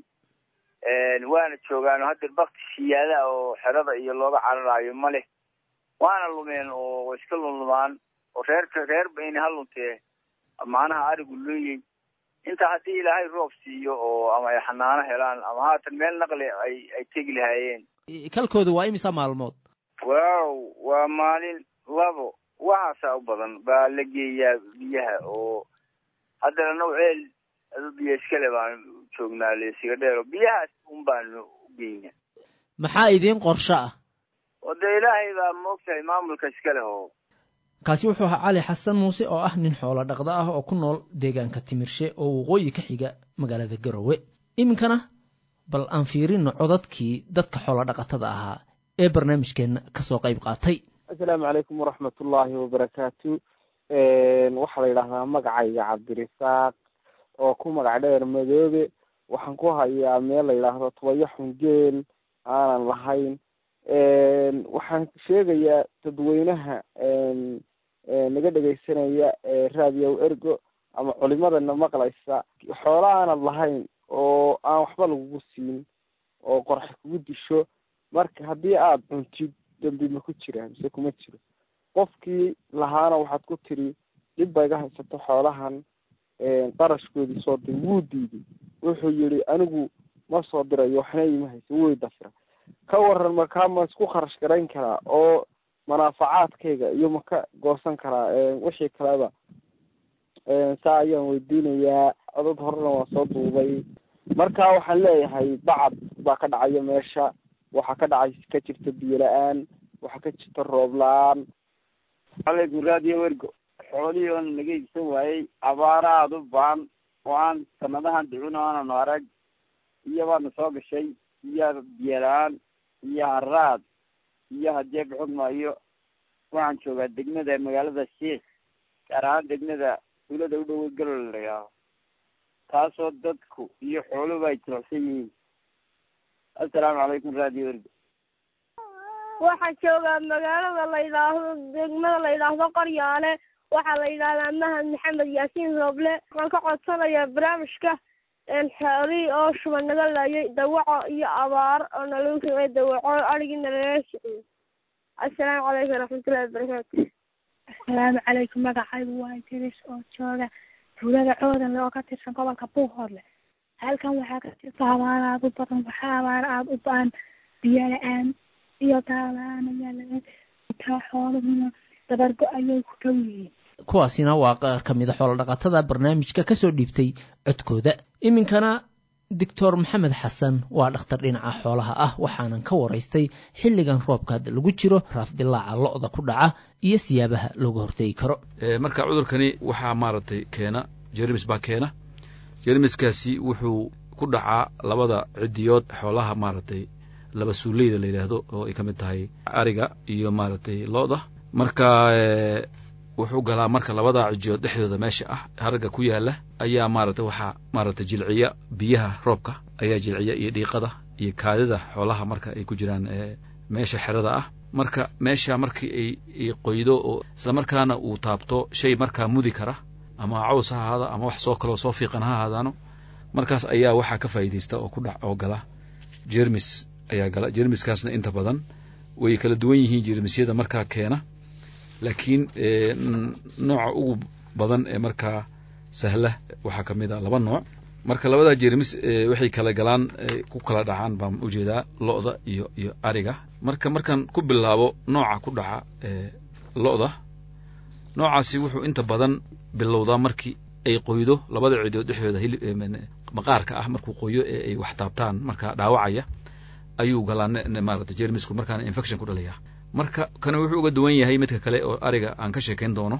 waana joogaan haddeer bakti siyaada oo xerada iyo looga cararaayo ma leh waana lumeen oo way iska lunlumaan oo reerka reer bayna ha luntee macnaha arigu leeyey inta haddii ilaahay roob siiyo oo ama ay xanaano helaan ama haatan meel naqli ay ay tegi lahaayeen kalkooda waa imisa maalmood waaw waa maalin labo waxaasaa u badan baa la geeyaa biyaha oo haddana naw ceel adu biyo iskale baan joognaa leesiga dheero biyahaas un baanu u geynaa maxaa idiin qorsho ah oo dee ilaahay baa moogtahay maamulka iska leh oo kaasi wuxuu ahaa cali xasan muuse oo ah nin xoolo dhaqda ah oo ku nool deegaanka timirshe oo waqooyi ka xiga magaalada garowe iminkana bal aan fiirino codadkii dadka xoolo dhaqatada ahaa ee barnaamijkeenna kasoo qayb qaatay assalaamu calaykum waraxmat ullaahi wabarakaatu waxaa la yidhaahdaa magacayga cabdirisaaq oo ku magac dheer madoobe waxaan ku hayaa meel la yidhaahdo tubayo xungeel aanan lahayn waxaan sheegayaa dadweynaha naga dhegaysanaya raadiyow ergo ama culimadana maqlaysa xoola aanad lahayn oo aan waxba lagugu siin oo qorxa kugu disho marka haddii aada cuntid dambi ma ku jiraa mise kuma jiro qofkii lahaana waxaad ku tiri dhib ba iga haysato xoolahan qarashkoodii soo dir wuu diiday wuxuu yihi anigu ma soo dirayo waxna ima haysa way dafira ka waran markaa ma isku kharash garayn karaa oo manaafacaadkayga iyo ma ka goosan karaa wixii kaleba saa ayaan weydiinayaa codad horena waa soo duubay marka waxaan leeyahay bacad baa ka dhacaya meesha waxaa ka dhacay ka jirta biyo la-aan waxaa ka jirta roob la-aan calaykum raadiyo wergo xoolihii oona naga iibsan waayey abaara aada u baan oo aan sanadahan ducun aananu arag iyo baana soo gashay iyo biyo la-aan iyo haraad iyo haddii bixog maayo waxaan joogaa degmada magaalada sheikh gaar ahaan degmada tuulada u dhow galol la yidhaaho taasoo dadku iyo xooluba ay jilicsan yihiin assalaamu calaykum raadiyo wergo waxaa joogaa magaalada la yidhaahdo degmada la yidhaahdo qoryaale waxaa la yidhahdaa mahad maxamed yaasiin rooble waxaan ka codsanayaa barnaamijka xoolihii oo shuba naga laayay dawaco iyo abaar oo nalagu samey dawaco adhigii nalaga siciyey assalaamu calaykum waraxmatullahi wabarakaatu assalaamu calaykum magacaygu waa idris oo jooga tuulada coodan oo ka tirsan gobolka buuhoodle halkan waxaa ka jirta abaar aada u badan waxaa abaar aada u ba-an biyo la-aan iyo daala-aan ayaa laga taa xooluhuna dabargo ayay ku dhow yihiin kuwaasina waa qaar ka mida xoolodhaqatada barnaamijka kasoo dhiibtay codkooda iminkana doctor maxamed xasan waa dhakhtar dhinaca xoolaha ah waxaanan ka waraystay xilligan roobka hadda lagu jiro raafdilaaca lo-da ku dhaca iyo siyaabaha looga hortegi karo marka cudurkani waxaa maaragtay keena jermis baa keena jermiskaasi wuxuu ku dhacaa labada cidiyood xoolaha maaragtay laba suuleyda la yidhaahdo oo ay ka mid tahay ariga iyo maaragtay lo-da marka wuxuu galaa marka labada cijiyood dhexdooda meesha ah haragga ku yaala ayaa maaragtay waxaa maaragtay jilciya biyaha roobka ayaa jilciya iyo dhiiqada iyo kaadida xoolaha marka ay ku jiraan meesha xerada ah marka meesha markii ay qoydo oo islamarkaana uu taabto shay markaa mudi kara ama caws ha ahaado ama wax soo kaloo soo fiiqan ha ahaadaano markaas ayaa waxaa ka faa'iidaysta oo ku dhac oo gala jermis ayaa gala jermiskaasna inta badan way kala duwan yihiin jermisyada markaa keena laakiin nooca ugu badan ee markaa sahla waxaa ka mid a laba nooc marka labadaa jermis waxay kala galaan ku kala dhacaan baan ujeedaa lo-da iyo iyo ariga marka markaan ku bilaabo nooca ku dhaca lo-da noocaasi wuxuu inta badan bilowdaa markii ay qoydo labada cidood dhexdooda hilib maqaarka ah markuu qoyo ee ay wax taabtaan markaa dhaawacaya ayuu galaa maarata jermisku markaana infection ku dhalaya marka kana wuxuu uga duwan yahay midka kale oo ariga aan ka sheekayn doono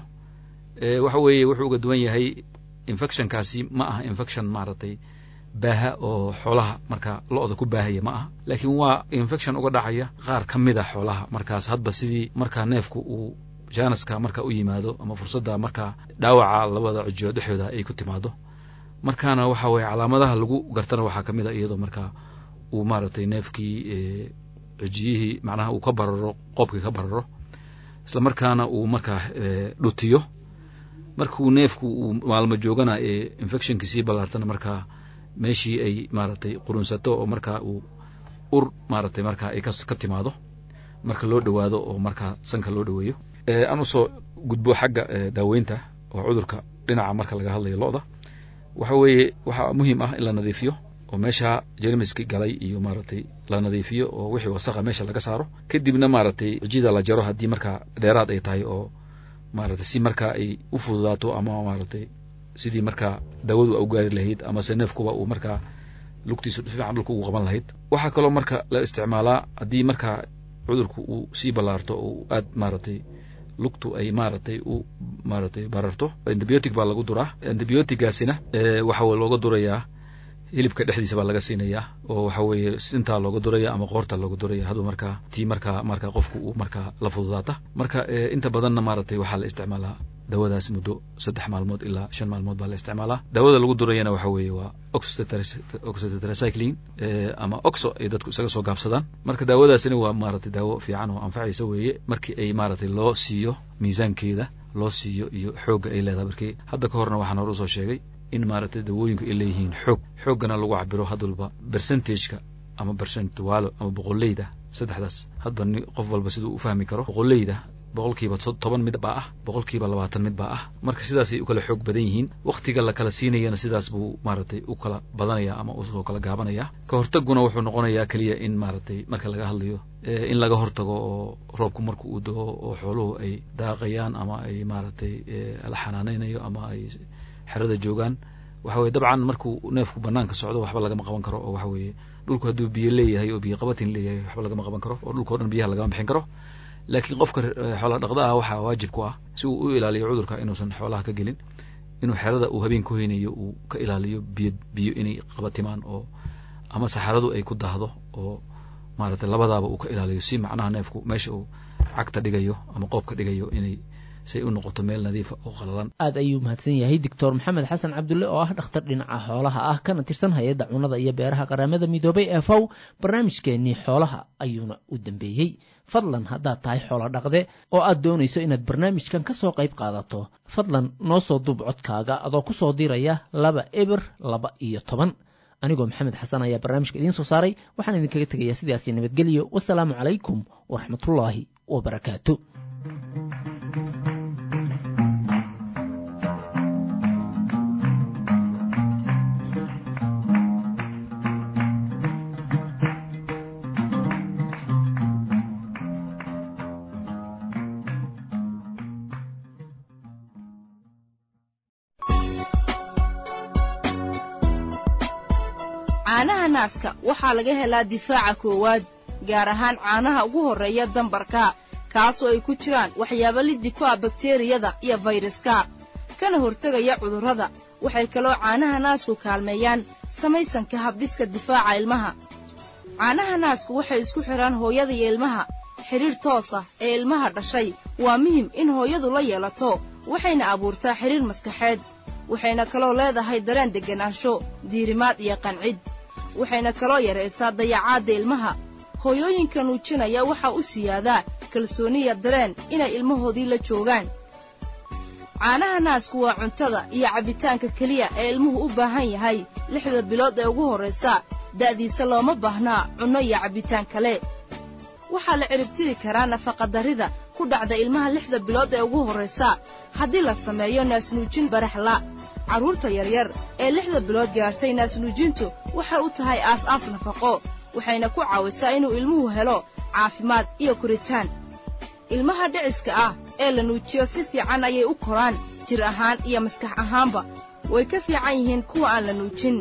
waxa weeye wuxuu uga duwan yahay infectionkaasi ma aha infection maaragtay baaha oo xoolaha marka lo-da ku baahaya ma aha laakiin waa infection uga dhacaya qaar ka mid a xoolaha markaas hadba sidii markaa neefku uu janaska marka u yimaado ama fursadda markaa dhaawaca labada cijiyood dhexdooda ay ku timaado markaana waxa weye calaamadaha lagu gartana waxaa ka mid a iyadoo markaa uu maaragtay neefkii cijiyihii macnaha uu ka bararo qoobkii ka bararo isla markaana uu markaa dhutiyo markuu neefku uu maalmo joogana ee infectionkii sii ballaartana markaa meeshii ay maaragtay qurunsato oo markaa uu ur maaragtay markaa ay ka timaado marka loo dhowaado oo markaa sanka loo dhoweeyo aan usoo gudbo xagga daaweynta oo cudurka dhinaca marka laga hadlayo lo-da waxa weeye waxaa muhiim ah in la nadiifiyo oo meesha jermiski galay iyo maaragtay la nadiifiyo oo wixii wasaqa meesha laga saaro kadibna maaragtay cijida la jaro haddii markaa dheeraad ay tahay oo maaragtay si markaa ay u fududaato ama maaragtay sidii markaa daawadu u gaari lahayd amase neefkuba uu markaa lugtiisu fiican dhulka ugu qaban lahayd waxaa kaloo marka la isticmaalaa haddii markaa cudurku uu sii ballaarto oo aad maaragtay lugtu ay maaragtay u maaragtay bararto antibiotic baa lagu duraa antibiotigaasina waxa looga durayaa hilibka dhexdiisa baa laga siinayaa oo waxa weeye sintaa looga duraya ama qoorta looga duraya haduu markaa tii markaa markaa qofku uu markaa la fududaata marka inta badanna maaragtay waxaa la isticmaalaa daawadaas muddo saddex maalmood ilaa shan maalmood baa la isticmaalaa daawada lagu durayana waxa weeye waa oxytetracycline ama oxo ay dadku isaga soo gaabsadaan marka daawadaasina waa maaragtay daawo fiican oo anfacaysa weeye markii ay maaragtay loo siiyo miisaankeeda loo siiyo iyo xoogga ay leedahay markii hadda ka horna waxaan hore usoo sheegay in maaragtay dawooyinku ay leeyihiin xoog xooggana lagu cabiro hadwalba percentageka ama percentualo ama boqoleyda saddexdaas hadba ni qof walba siduu u fahmi karo boqoleyda boqolkiiba toban mid baa ah boqolkiiba labaatan mid baa ah marka sidaasay u kala xoog badan yihiin wakhtiga la kala siinayana sidaas buu maaragtay u kala badanaya ama usoo kala gaabanaya ka hortaguna wuxuu noqonayaa keliya in maaragtay marka laga hadlayo in laga hortago oo roobku marka uu dego oo xooluhu ay daaqayaan ama ay maaragtay la xanaaneynayo ama ay xerada joogaan waxa weye dabcan markuu neefku banaanka socdo waxba lagama qaban karo oo waxa weeye dhulku hadduu biyo leeyahay oo biyo qabatin leeyahay waxba lagama qaban karo oo dhulka o dhan biyaha lagama bixin karo laakiin qofka xoola dhaqda ah waxaa waajib ku ah si uu u ilaaliyo cudurka inuusan xoolaha ka gelin inuu xerada uu habeen ku hoynayo uu ka ilaaliyo biyo biyo inay qabatimaan oo ama saxaradu ay ku daahdo oo maaragtay labadaaba uu ka ilaaliyo si macnaha neefku meesha uu cagta dhigayo ama qoobka dhigayo inay si ay u noqoto meel nadiifa oo qalalan aad ayuu mahadsan yahay doctor maxamed xasan cabdulle oo ah dhakhtar dhinaca xoolaha ah kana tirsan hay-adda cunada iyo beeraha qaramada midoobay ee faw barnaamijkeennii xoolaha ayuuna u dambeeyey fadlan haddaad tahay xoolo dhaqde oo aad doonayso inaad barnaamijkan ka soo qayb qaadato fadlan noo soo duub codkaaga adoo ku soo diraya laba eber laba iyo toban anigoo maxamed xasan ayaa barnaamijka idiin soo saaray waxaan idinkaga tegayaa sidaasi nabadgelyo wasalaamu calaykum waraxmatullaahi wabarakaatu caanaha naaska waxaa laga helaa difaaca koowaad gaar ahaan caanaha ugu horreeya dambarka kaasoo ay ku jiraan waxyaabo liddi ku ah bakteriyada iyo fayraska kana hortegaya cudurrada waxay kaloo caanaha naasku kaalmeeyaan samaysanka habdhiska difaaca ilmaha caanaha naasku waxay isku xidhaan hooyada iyo ilmaha xidhiidh toos ah ee ilmaha dhashay waa muhim in hooyadu la yeelato waxayna abuurtaa xidhiidh maskaxeed waxayna kaloo leedahay dareen degganaansho diirimaad iyo qancid waxayna kaloo yaraysaa dayacaadda ilmaha hooyooyinka nuujinaya waxaa u siyaadaa kalsooniya dareen inay ilmahoodii la joogaan caanaha naasku waa cuntada iyo cabbitaanka keliya ee ilmuhu u baahan yahay lixda bilood ee ugu horraysa da'diisa looma baahnaa cunno iyo cabbitaan kale waxaa la ciribtiri karaa nafaqadarrida ku dhacda ilmaha lixda bilood ee ugu horraysa haddii la sameeyo naasnuujin baraxla carruurta yaryar ee lixda bilood gaartay naasnuujintu waxay u tahay aas-aas nafaqo waxayna ku caawisaa inuu ilmuhu helo caafimaad iyo koritaan ilmaha dhiciska ah ee la nuujiyo si fiican ayay u koraan jir ahaan iyo maskax ahaanba way ka fiican yihiin kuwa aan la nuujin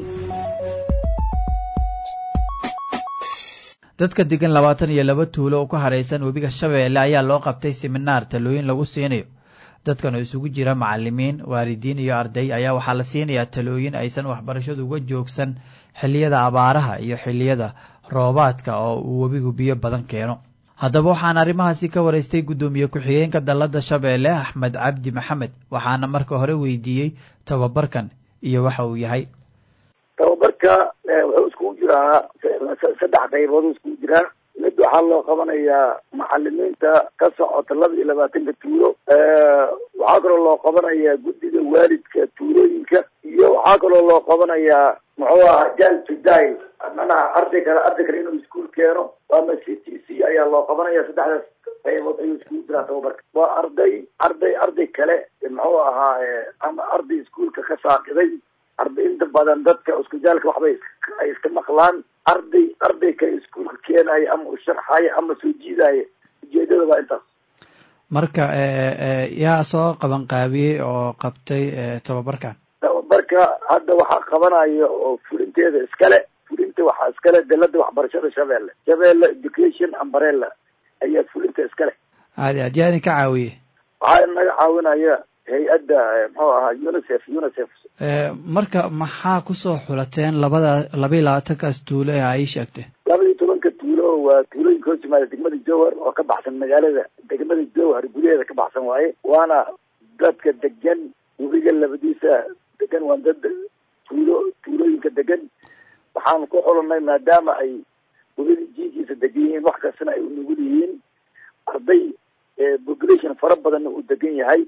dadka degan labaatan iyo laba tuulo oo ku haraysan webiga shabeelle ayaa loo qabtay siminaar talooyin lagu siinayo dadkan oo isugu jira macalimiin waalidiin iyo arday ayaa waxaa la siinayaa talooyin aysan waxbarashadu uga joogsan xilliyada abaaraha iyo xilliyada roobaadka oo uu webigu biyo badan keeno haddaba waxaan arrimahaasi ka waraystay guddoomiye ku-xigeenka dalladda shabeelle axmed cabdi maxamed waxaana marka hore weydiiyey tababarkan iyo waxa uu yahay tababarka wuxuu iskugu jiraa saddex qaybood iskugu jiraa mid waxaa loo qabanayaa macalimiinta ka socota laba iyo labaatanka tuulo waxaa kaloo loo qabanayaa guddiga waalidka tuulooyinka iyo waxaa kaloo loo qabanayaa muxuu ahaa jal tuday manaha arday kale arday kale inuu iskuul keeno ama c t c ayaa loo qabanaya saddexdaas qaybood ayuu iskugu jiraa tababarka waa arday arday arday kale muxuu ahaa ama arday iskuulka ka saaqiday arday inta badan dadka iskujaalka waxbay ay iska maqlaan arday arday kale iskuulka keenaya ama u sharxaya ama soo jiidaya ujeedada waa intaas marka yaa soo qaban qaabiyey oo qabtay tababarkan tababarka hadda waxaa qabanaya oo fulinteeda iskale fulinta waxaa iskale dalada waxbarashada shabeelle shabeelle education umbrella ayaa fulinta iskale aadi aad yaa idin ka caawiyey waxaa inaga caawinaya hay-adda muxuu ahaa unicef unicef marka maxaa kusoo xulateen labada laba iyo labaatankaas tuulo ee ay sheegtay laba iyo tobanka tuulo waa tuulooyinka hoos yimaada degmada jowhar oo ka baxsan magaalada degmada jowhar gudaheeda ka baxsan waaye waana dadka degan webiga labadiisa degan waa dad tuulo tuulooyinka degan waxaan ku xulanay maadaama ay webiga jiinkiisa degan yihiin wax kastana ay unugul yihiin arday population fara badanna uu degan yahay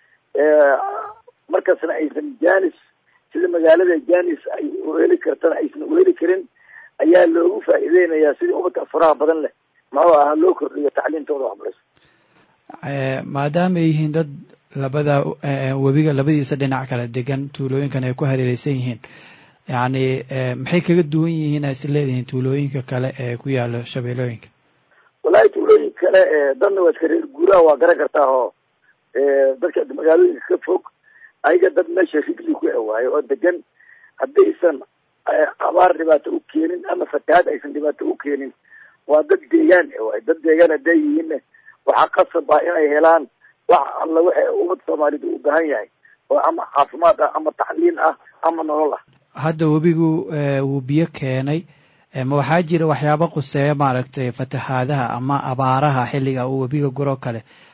markasna aysan janis sida magaalada janis ay uheli kartana aysan uheli karin ayaa loogu faa'iideynayaa sidii ubadka faraha badan leh muxuu ahaa loo kordhiyo tacliintooda waxbarasho maadaama ay yihiin dad labada webiga labadiisa dhinac kala degan tuulooyinkan ay ku hareereysan yihiin yacni maxay kaga duwan yihiin ay is leedihiin tuulooyinka kale ee ku yaala shabeelooyinka wallahi tuulooyinka kale dadna waa iska reer guuraha waa garan kartaa oo dadka magaalooyinka ka fog ayaga dad meesha rigli ku ewaayo oo degan haddaysan abaar dhibaato u keenin ama fatahaad aysan dhibaato u keenin waa dad deegaan ewaay dad deegaan hadday yihiinna waxaa qasab ah inay helaan wax alla waxa ummad soomaalida u baahan yahay oo ama caafimaad ah ama tacliin ah ama nolol ah hadda webigu wuu biyo keenay ma waxaa jira waxyaabo quseeya maaragtay fatahaadaha ama abaaraha xilliga uu webiga guro kale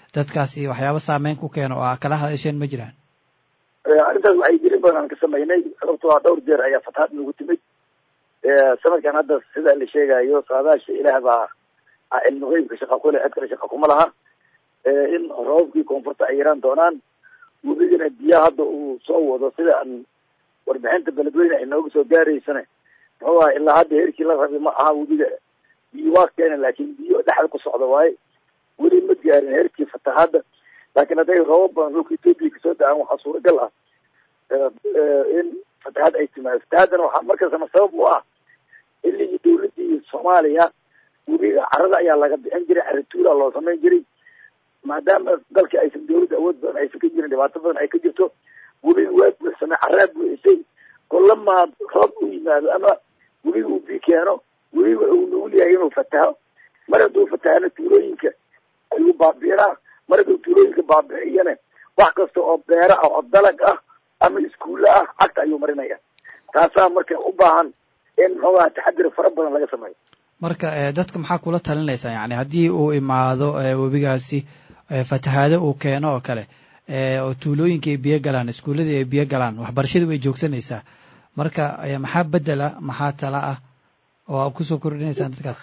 dadkaasi waxyaabo saameyn ku keeno oo aa kala hadasheen ma jiraan arrintaas waxay gelin badan aan ka samaynay sababto a dhowr jeer ayaa fatahaad nagu timid sanadkan hadda sida la sheegayo saadaasha ilaah baa cilmi qeybka shaqa kule cid kale shaqa kuma laha in roobabkii koonfurta ay yaraan doonaan webigana biyaha hadda uu soo wado sida aan warbixinta beledweyne ay nooga soo gaaraysane muxuu aha ilaa hadda heerkii la rabay ma aha webiga biyo waa keena laakin biyo dhexda ku socda waaye weli ma gaarin heerkii fatahaadda laakiin hadday roobab badan dhulka etoobiya kasoo da-aan waxaa suuragal ah in fatahaad ay timaado fatahaadana waxaa markastana sabab u ah xilligii dawladii soomaaliya webiga carada ayaa laga bixin jiray carituula loo samayn jiray maadaama dalka aysan dawladda awood badan aysan ka jirin dhibaato badan ay ka jirto webiga waa buuxsamay caraa buuxisay kolamaa roob u yimaado ama webiga uu bii keeno webiga uu nugul yahay inuu fataho mar hadduu fatahana tuulooyinka ayuu baabiinaa mar hadduu tuulooyinka baabi'iyana wax kasta oo beera ah oo dalag ah ama iskuulle ah cagta ayuu marinaya taasaa marka u baahan in muxuu aha taxadir fara badan laga sameeyo marka dadka maxaa kula talinaysaa yani haddii uu imaado webigaasi fatahaado uu keeno oo kale oo tuulooyinka ay biyo galaan iskuulladii ay biyo galaan waxbarashadii way joogsanaysaa marka maxaa bedela maxaa tala ah oo aad kusoo kordhinaysaan dadkaas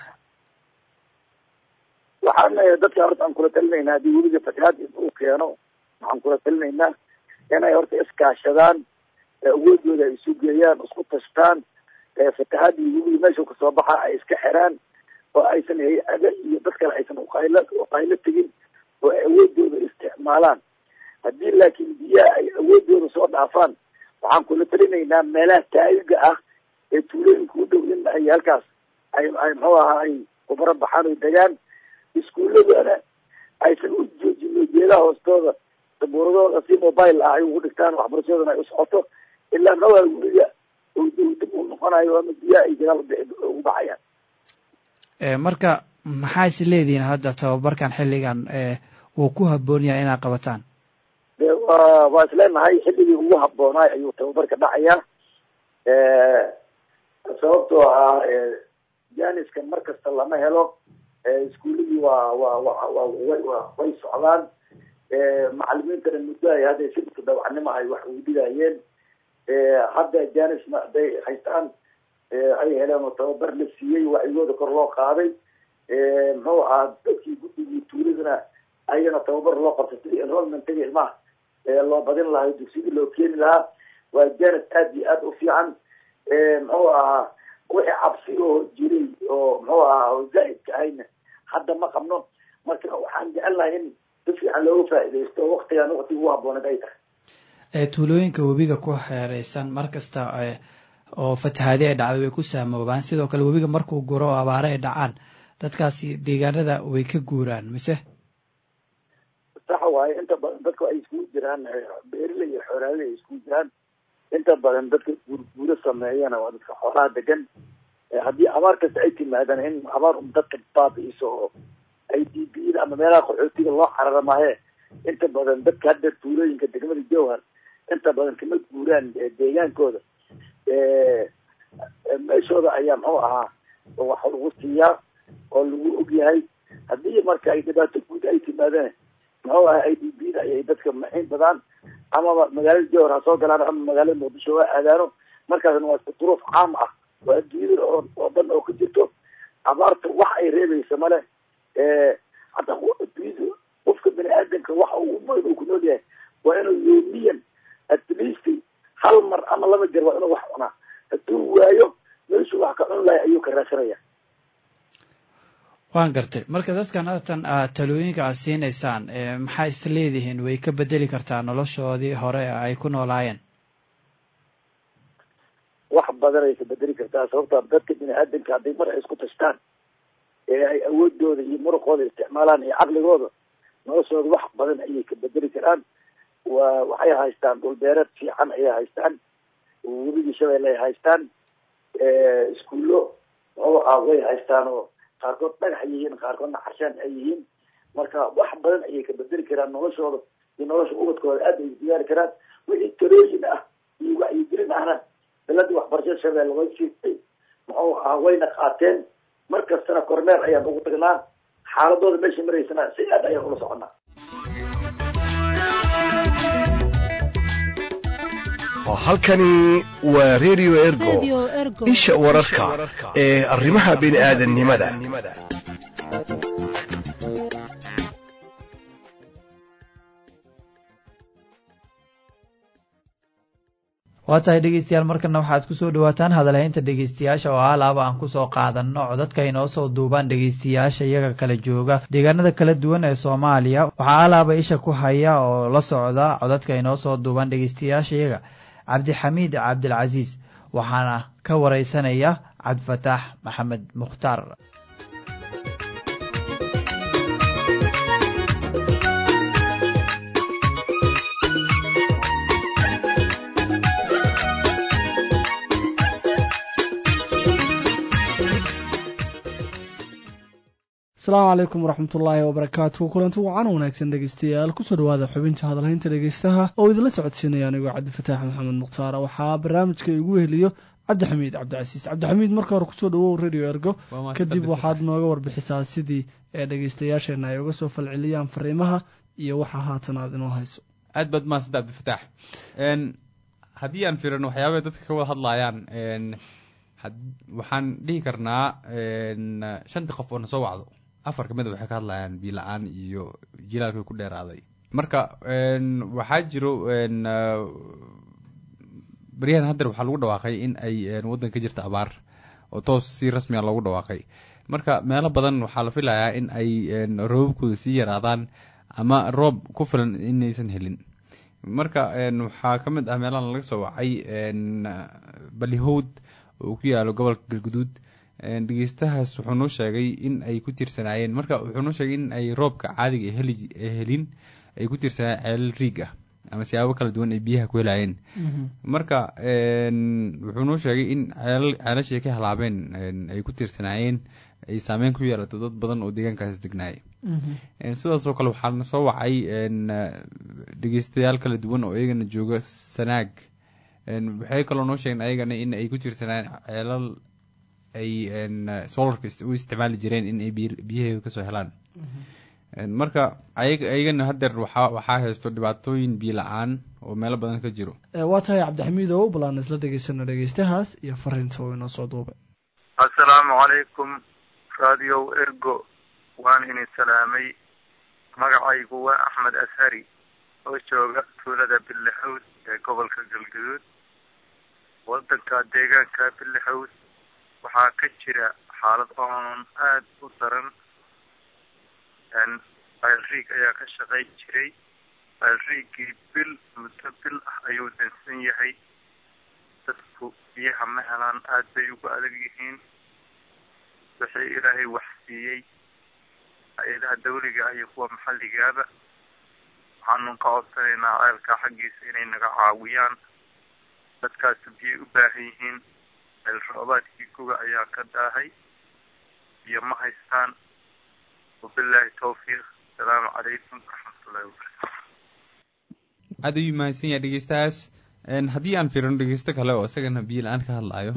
waxaan dadka horta aan kula talinaynaa haddii webiga fatahaad uu keeno waxaan kula talinaynaa inay horta iskaashadaan awoodooda ay isu geeyaan isku tashtaan fatahaadii webiga meesha kasoo baxa ay iska xiraan oo aysan hay-ada iyo dad kale aysan uqaylo uqaylo tegin oo ay awoodooda isticmaalaan haddii laakiin biyaha ay awoodooda soo dhaafaan waxaan kula talinaynaa meelaha taagiga ah ee tuulooyinka u dhow in ay halkaas ay ay muxuu ahaa ay kubaro baxaan oy degaan iskuuladana aysan u joojino geedaha hoostooda sabuuradooda si mobile ah ay ugu dhigtaan waxbarashadana ay u socoto ilaa muxuu aha weliga dib u noqonayo ama biyaha ay gadaal ugu baxayaan marka maxaa is leedihiin hadda tababarkan xilligan uu ku habboon yahay inaad qabataan de wa waa isleenahay xilligii ugu habboonaay ayuu tababarka dhacayaa sababtoo ah janiskan mar kasta lama helo iskuuladii waa wa wa wa wa way socdaan macalimiintana muddo ay hadda sibka dawacnimo ay wax ugu dhigayeen hadda janisna hadday haystaan ay heleen oo tababar la siiyey wacyigooda kor loo qaaday muxuu ahaa dadkii guddigii tuuladana ayana tababar loo qabtay sidii enrollmentiga ilmaha loo badin lahaa dugsidii loo keeni lahaa waa janis aad iyo aad u fiican muxuu ahaa wixii cabsi oo jiray oo muxuu ahaa oo zaa'idka ahayna hadda ma qabno marka waxaan jecelnahay in si fiican looga faa'iidaysto waktigan waktiga ugu habbooneed ay tahay tuulooyinka webiga ku xeereysan mar kasta oo fatahaadi ay dhacday way ku saamoobaan sidoo kale webiga markuu guro oo abaare ay dhacaan dadkaasi deegaanada way ka guuraan mise sax waaye inta badan dadku ay iskugu jiraan beerile iyo xoolaale ay iskugu jiraan inta badan dadka guurguuro sameeyana waa dadka xoolaha degan haddii abaar kasta ay timaadaan in abaar un dadka baabi'iso oo ay diibiyada ama meelaha qaxootiga loo carara maahe inta badan dadka hadda tuulooyinka degmada jowhar inta badan kama guuraan deegaankooda meeshooda ayaa muxuu ahaa wax lagu siiyaa oo lagu ogyahay haddii marka ay dhibaato guud ay timaadeen muxuu aha i d b da ayay dadka maxiin badaan amaba magaalada jowhar ha soo galaan ama magaalada muqdisho waa aadaano markaasna waa duruuf caam ah waa adduunyada oo oo dhan oo ka jirto abaarta wax ay reebaysa male hataa adduunyada qofka bani aadamka waxa uu umayn uu ku nool yahay waa inuu yoomiyan at least hal mar ama laba jeer waa inuu wax cunaa hadduu waayo meeshuu wax ka cun lahay ayuu ka raadsanaya waan gartay marka dadkan haatan aad talooyinka aad siinaysaan maxaa is leedihiin way ka bedeli kartaa noloshoodii hore ay ku noolaayeen wax badan ay ka bedeli kartaa sababta dadka bini aadamka hadday mar ay isku tashtaan ee ay awoodooda iyo muruqooda isticmaalaan iyo caqligooda noloshooda wax badan ayay ka bedeli karaan wa waxay haystaan dhulbeereed fiican ayay haystaan webigii shabeelle ay haystaan iskuullo muxuu ah way haystaan oo qaarkood dhagax ay yihiin qaarkoodna carshaan ay yihiin marka wax badan ayay ka bedeli karaan noloshooda iyo nolosha ubadkooda aad ay diyaari karaan wixii talooyin ah iyo wacyigelin ahna daladii waxbarashada shabeelle way siistay muxuu ahaa wayna qaateen mar kastana kormeer ayaan ugu tagnaa xaaladooda meesha maraysana si aad ayaan ula soconaa halkani waa redio ergo isha wararka ee arrimaha bini'aadannimada waa tahay dhegeystayaal markana waxaad kusoo dhawaataan hadalhaynta dhegeystayaasha oo alaaba aan kusoo qaadanno codadka inoo soo duubaan dhegeystayaasha iyaga kala jooga deegaanada kala duwan ee soomaaliya waxaa alaaba isha ku haya oo la socda codadka inoo soo duubaan dhegeystayaasha iyaga cabdixamiid cabdilcasiis waxaana ka wareysanaya cabdifataax maxamed mukhtaar asalaamu calaykum waraxmatullaahi wabarakaatu kulanti wacan wanaagsan dhegeystayaal kusoo dhawaada xubinta hadalhaynta dhegeystaha oo idinla socodsiinaya anigoo cabdifataax maxamed mukhtaar waxaa barnaamijka igu heliyo cabdixamiid cabdicasiis cabdixamiid marka hore kusoo dhawow radio ergo kadib waxaad nooga warbixisaa sidii ee dhegeystayaasheena ay uga soo falceliyaan fariimaha iyo waxa haatan aad inoo hayso aad baad mahadsanta cabdifataax haddii aan fiirino waxyaabay dadka ka wada hadlayaan waxaan dhihi karnaa shantii qof oo na soo wacdo afar kamida waxay ka hadlayaan biila-aan iyo jilaalka ku dheeraaday marka waxaa jiro baryahan haddeer waxaa lagu dhawaaqay in ay waddan ka jirta abaar oo toos si rasmiga loogu dhawaaqay marka meelo badan waxaa la filayaa in ay roobabkooda sii yaraadaan ama roob ku filan inaysan helin marka waxaa ka mid ah meelahan laga soo wacay balihowd oo ku yaalo gobolka galguduud dhegeystahaas wuxuu noo sheegay in ay ku tirsanaayeen marka wuxuu noo sheegay in ay roobka caadiga heli helin ay ku tirsanaayeen ceelal riig ah ama siyaabo kala duwan ay biyaha ku helaayeen marka wuxuu noo sheegay in ceelal ceelashii ka halaabeen ay ku tirsanaayeen ay saameyn ku yeelato dad badan oo deegaankaas degnaayay sidaasoo kale waxaana soo wacay dhegeystayaal kala duwan oo iyagana jooga sanaag waxay kaloo noo sheegeen ayagana in ay ku tirsanaayeen ceelal ay solarka u isticmaali jireen in ay biyaheeda kasoo helaan marka ayagana haddeer waxaa waxaa haysto dhibaatooyin biyo la-aan oo meelo badan ka jiro waa tahay cabdixamiid ow balaan isla dhegeysano dhegeystahaas iyo fariinta oo inoo soo duubay assalaamu calaykum radio ergo waan idin salaamay magacaygu waa axmed ashari oo jooga tuulada billixowd ee gobolka galgaduud wadanka deegaanka billixowd waxaa ka jira xaalad oonan aada u daran alriig ayaa ka shaqayn jiray alriigii bil muddo bil ah ayuu dansan yahay dadku biyaha ma helaan aada bay ugu adag yihiin wixii ilaahay wax siiyey hay-adaha dawliga iyo kuwa maxalligaaba waxaanu ka codsanaynaa ceelka xaggiisa inay naga caawiyaan dadkaasu biyay u baahan yihiin ceel roobaadkii guga ayaa ka daahay biyo ma haystaan wabilaahi tawfiiq asalaamu calaykum waraxmatullahi wabarakatu aada ayuu mahadsan yahay dhegeystahaas haddii aan fiirino dhegeysto kale oo isagana biyo la-aan ka hadlayo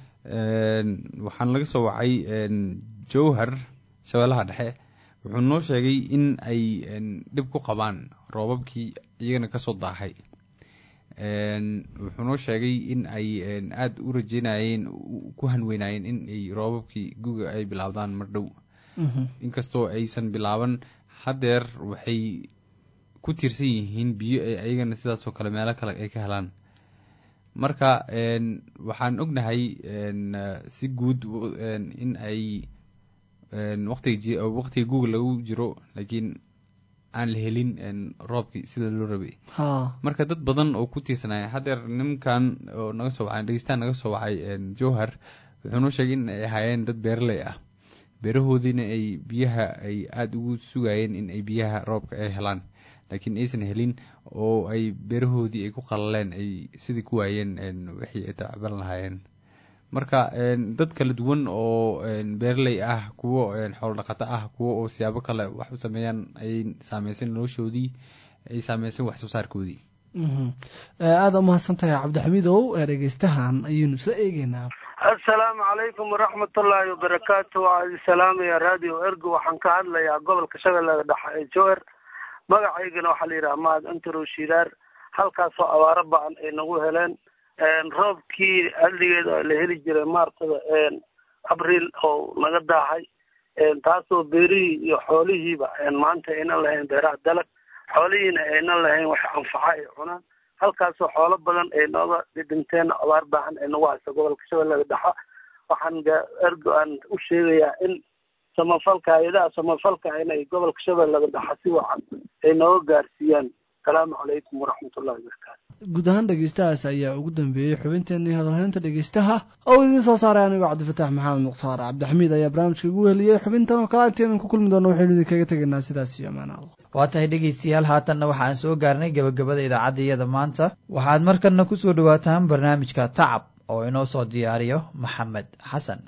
waxaan laga soo wacay jowhar shabeellaha dhexe wuxuu noo sheegay in ay dhib ku qabaan roobabkii iyagana kasoo daahay wuxuu noo sheegay in ay aada u rajeynayeen ku hanweynayeen in ay roobabkii guga ay bilaabdaan mar dhow inkastoo aysan bilaaban haddeer waxay ku tiirsan yihiin biyo ay ayagana sidaasoo kale meelo kale ay ka helaan marka waxaan ognahay si guud in ay waqtiga waqtiga google lagu jiro laakiin aan la helin roobkii sida loo rabay marka dad badan oo ku tiirsanaya haddeer nimankan oo naga soo wacay dhegeystaan naga soo wacay jowhar wuxuu noo sheegay in ay ahaayeen dad beeraley ah beerahoodiina ay biyaha ay aada ugu sugayeen in ay biyaha roobka ay helaan laakiin aysan helin oo ay beerahoodii ay ku qalaleen ay sidii ku waayeen wixii ay tacban lahaayeen marka dad kala duwan oo beeraley ah kuwo xoolo dhaqato ah kuwo oo siyaabo kale wax u sameeyaan ay saameyseen noloshoodii ay saameyseen wax soo saarkoodii aada umahadsan tahay cabdixamiidow dhegeystahan ayaynu isla eegeynaa assalaamu calaykum waraxmatullaahi wabarakaatu waa idin salaamaya radio ergo waxaan ka hadlayaa gobolka shabeellada dhexe ee jower magacaygana waxaa la yidhaha mahad antarow shidaar halkaasoo abaaro ba-an ay nagu heleen roobkii xilligeeda la heli jiray maartada abriil oo naga daahay taasoo beerihii iyo xoolihiiba maanta aynan lahayn beeraha dalag xoolihiina aynan lahayn wax anfaca ay cunaan halkaasoo xoolo badan ay nooga dhidhinteen abaar baahan ay nagu haysa gobolka shabeellada dhexe waxaan ergo aan u sheegayaa in samafalka hay-adaha samafalka inay gobolka shabeellada dhexe si wacan ay nooga gaarsiiyaan asalaamu calaykum waraxmatullahi wabarakaatu guud ahaan dhegeystahaas ayaa ugu dambeeyey xubinteenii hadalhaynta dhegeystaha oo idiin soo saaray anigoo cabdifataax maxamed mukhtaar cabdixamiid ayaa barnaamijka igu heliyey xubintan oo kale intaynan ku kulmi doono waxaynu idinkaga tegaynaa sidaas iyo amaan allah waa tahay dhegeystayaal haatanna waxaan soo gaarnay gabagabada idaacadda iyada maanta waxaad markanna ku soo dhawaataan barnaamijka tacab oo inoo soo diyaariyo maxamed xasan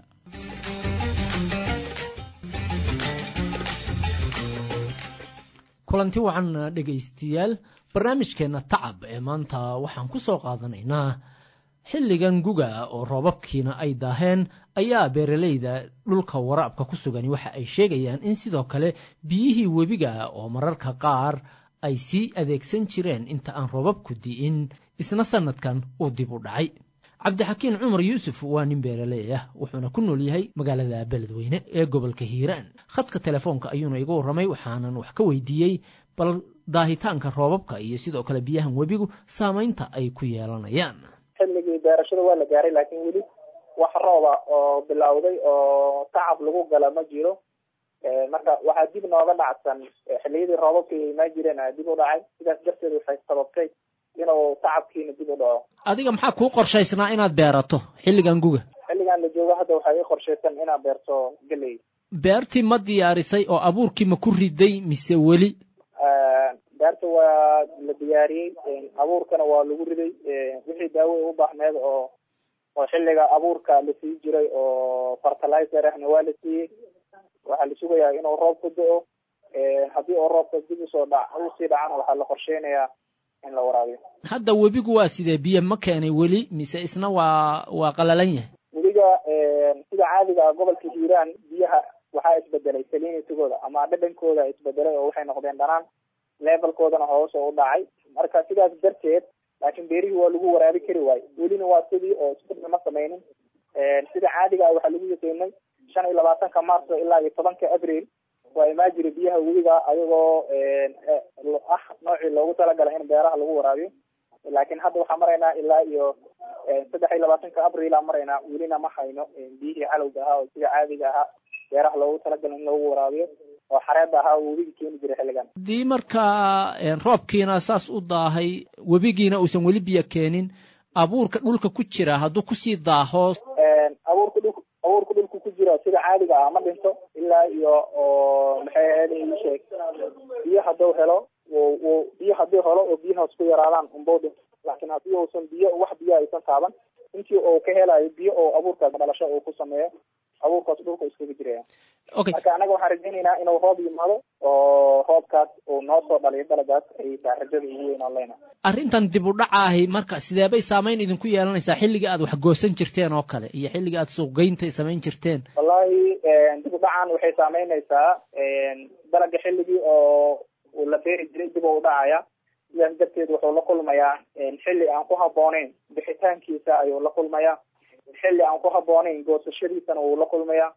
kulanti wacan dhegaystayaal barnaamijkeenna tacab ee maanta waxaan ku soo qaadanaynaa xilligan guga oo roobabkiina ay daaheen ayaa beeralayda dhulka waraabka ku sugani waxa ay sheegayaan in sidoo kale biyihii webiga oo mararka qaar ay sii adeegsan jireen inta aan roobabku di'in isna sannadkan uu dib u dhacay cabdixakiin cumar yuusuf waa nin beeraley ah wuxuuna ku nool yahay magaalada beledweyne ee gobolka hiiraan khadka telefoonka ayuuna iga warramay waxaanan wax ka weydiiyey bal daahitaanka roobabka iyo sidoo kale biyahan webigu saamaynta ay ku yeelanayaan xilligii beerashada waa la gaaray laakiin weli wax rooba oo bilowday oo tacab lagu gala ma jiro marka waxaa dib nooga dhacsan xilliyadii roobabka ay imaan jireen a dib u dhacay sidaas darteed waxay sababtay inuu tacabkiina dib u dhaco adiga maxaa kuu qorshaysnaa inaad beerato xilligan guga xilligan la joogo hadda waxaa ii qorshaysan inaad beerto geley beertii ma diyaarisay oo abuurkii ma ku riday mise weli beerta waa la diyaariyey abuurkana waa lagu riday wixii daawo ay u baahneed oo oo xilliga abuurka la sii jiray oo fertilizer ahna waa la siiyey waxaa la sugayaa inuu roob ku do-o haddii oo roobka dib usoo dha usii dhacana waxaa la qorsheynayaa in la waraabiyo hadda webigu waa sidee biyo ma keenay weli mise isna waa waa qalalan yahay webiga sida caadiga ah gobolka hiiraan biyaha waxaa isbedelay salinitigooda ama dhadhankooda isbedelay oo waxay noqdeen dhanaan levelkoodana hoos oo u dhacay marka sidaas darteed laakiin beerihii waa lagu waraabi kari waayo welina waa sidii oo isbedel ma sameynin sida caadiga ah waxaa lagu yaqiinay shan iyo labaatanka marso ilaa iyo tobanka abril waa imaa jira biyaha webiga ayagoo ah noocii loogu talagalay in beeraha lagu waraabiyo laakiin hadda waxaa maraynaa ilaa iyo saddex iyo labaatanka abril aa maraynaa welina ma hayno biyihii calowga ahaa oo sida caadiga ahaa beeraha loogu talagalay in lagu waraabiyo oo xareeda ahaa oo webiga keeni jiray xilligan haddii markaa roobkiina saas u daahay webigiina uusan weli biyo keenin abuurka dhulka ku jira hadduu kusii daaho abuurka dhul abuurka dhulka ku jira sida caadiga ah ma dhinto ilaa iyo oo maxay ahayd sheeg biyo hadduu helo biyo hadduu helo oo biyahaas ku yaraadaan unbau dhinto laakiin haddii uusan biyo wax biyo aysan taaban intii uu ka helayo biyo oo abuurkaas dhalasho uu ku sameeyo abuurkaas dhulka iskaga jiraya marka anaga waxaan rajaynaynaa inuu roob yimaado oo roobkaas uu noo soo dhaliyo dalagaas ay taa rajada ugu weyn oo leyna arrintan dib u dhacaahi marka sideebay saamayn idinku yeelanaysaa xilliga aad wax goosan jirteen oo kale iyo xilliga aad suuqgeynta samayn jirteen wallahi dib u dhacan waxay saameynaysaa dalaga xilligii oo uu la beeri jiray dib u dhacaya sidaas darteed wuxuu la kulmayaa xilli aan ku habbooneyn bixitaankiisa ayuu la kulmayaa xilli aan ku habbooneyn goosashadiisana wuu la kulmayaa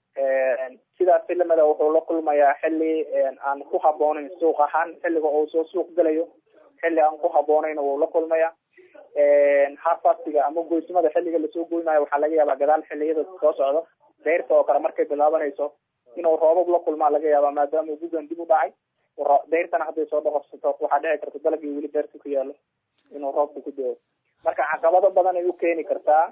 sidaas filimada wuxuu la kulmayaa xilli aan ku habbooneyn suuq ahaan xilliga uu soo suuq gelayo xilli aan ku habbooneyn wuu la kulmayaa harfastiga ama goysmada xilliga lasoo goynayo waxaa laga yaabaa gadaal xilliyada soo socda deyrta oo kale markay bilaabanayso inuu roobab la kulmaa laga yaabaa maadaama gugan dib u dhacay deyrtana hadday soo dhaqorsato waxaa dhici karta dalagii weli deerta ku yaalo inuu roobka ku do-o marka caqabado badan ay u keeni kartaa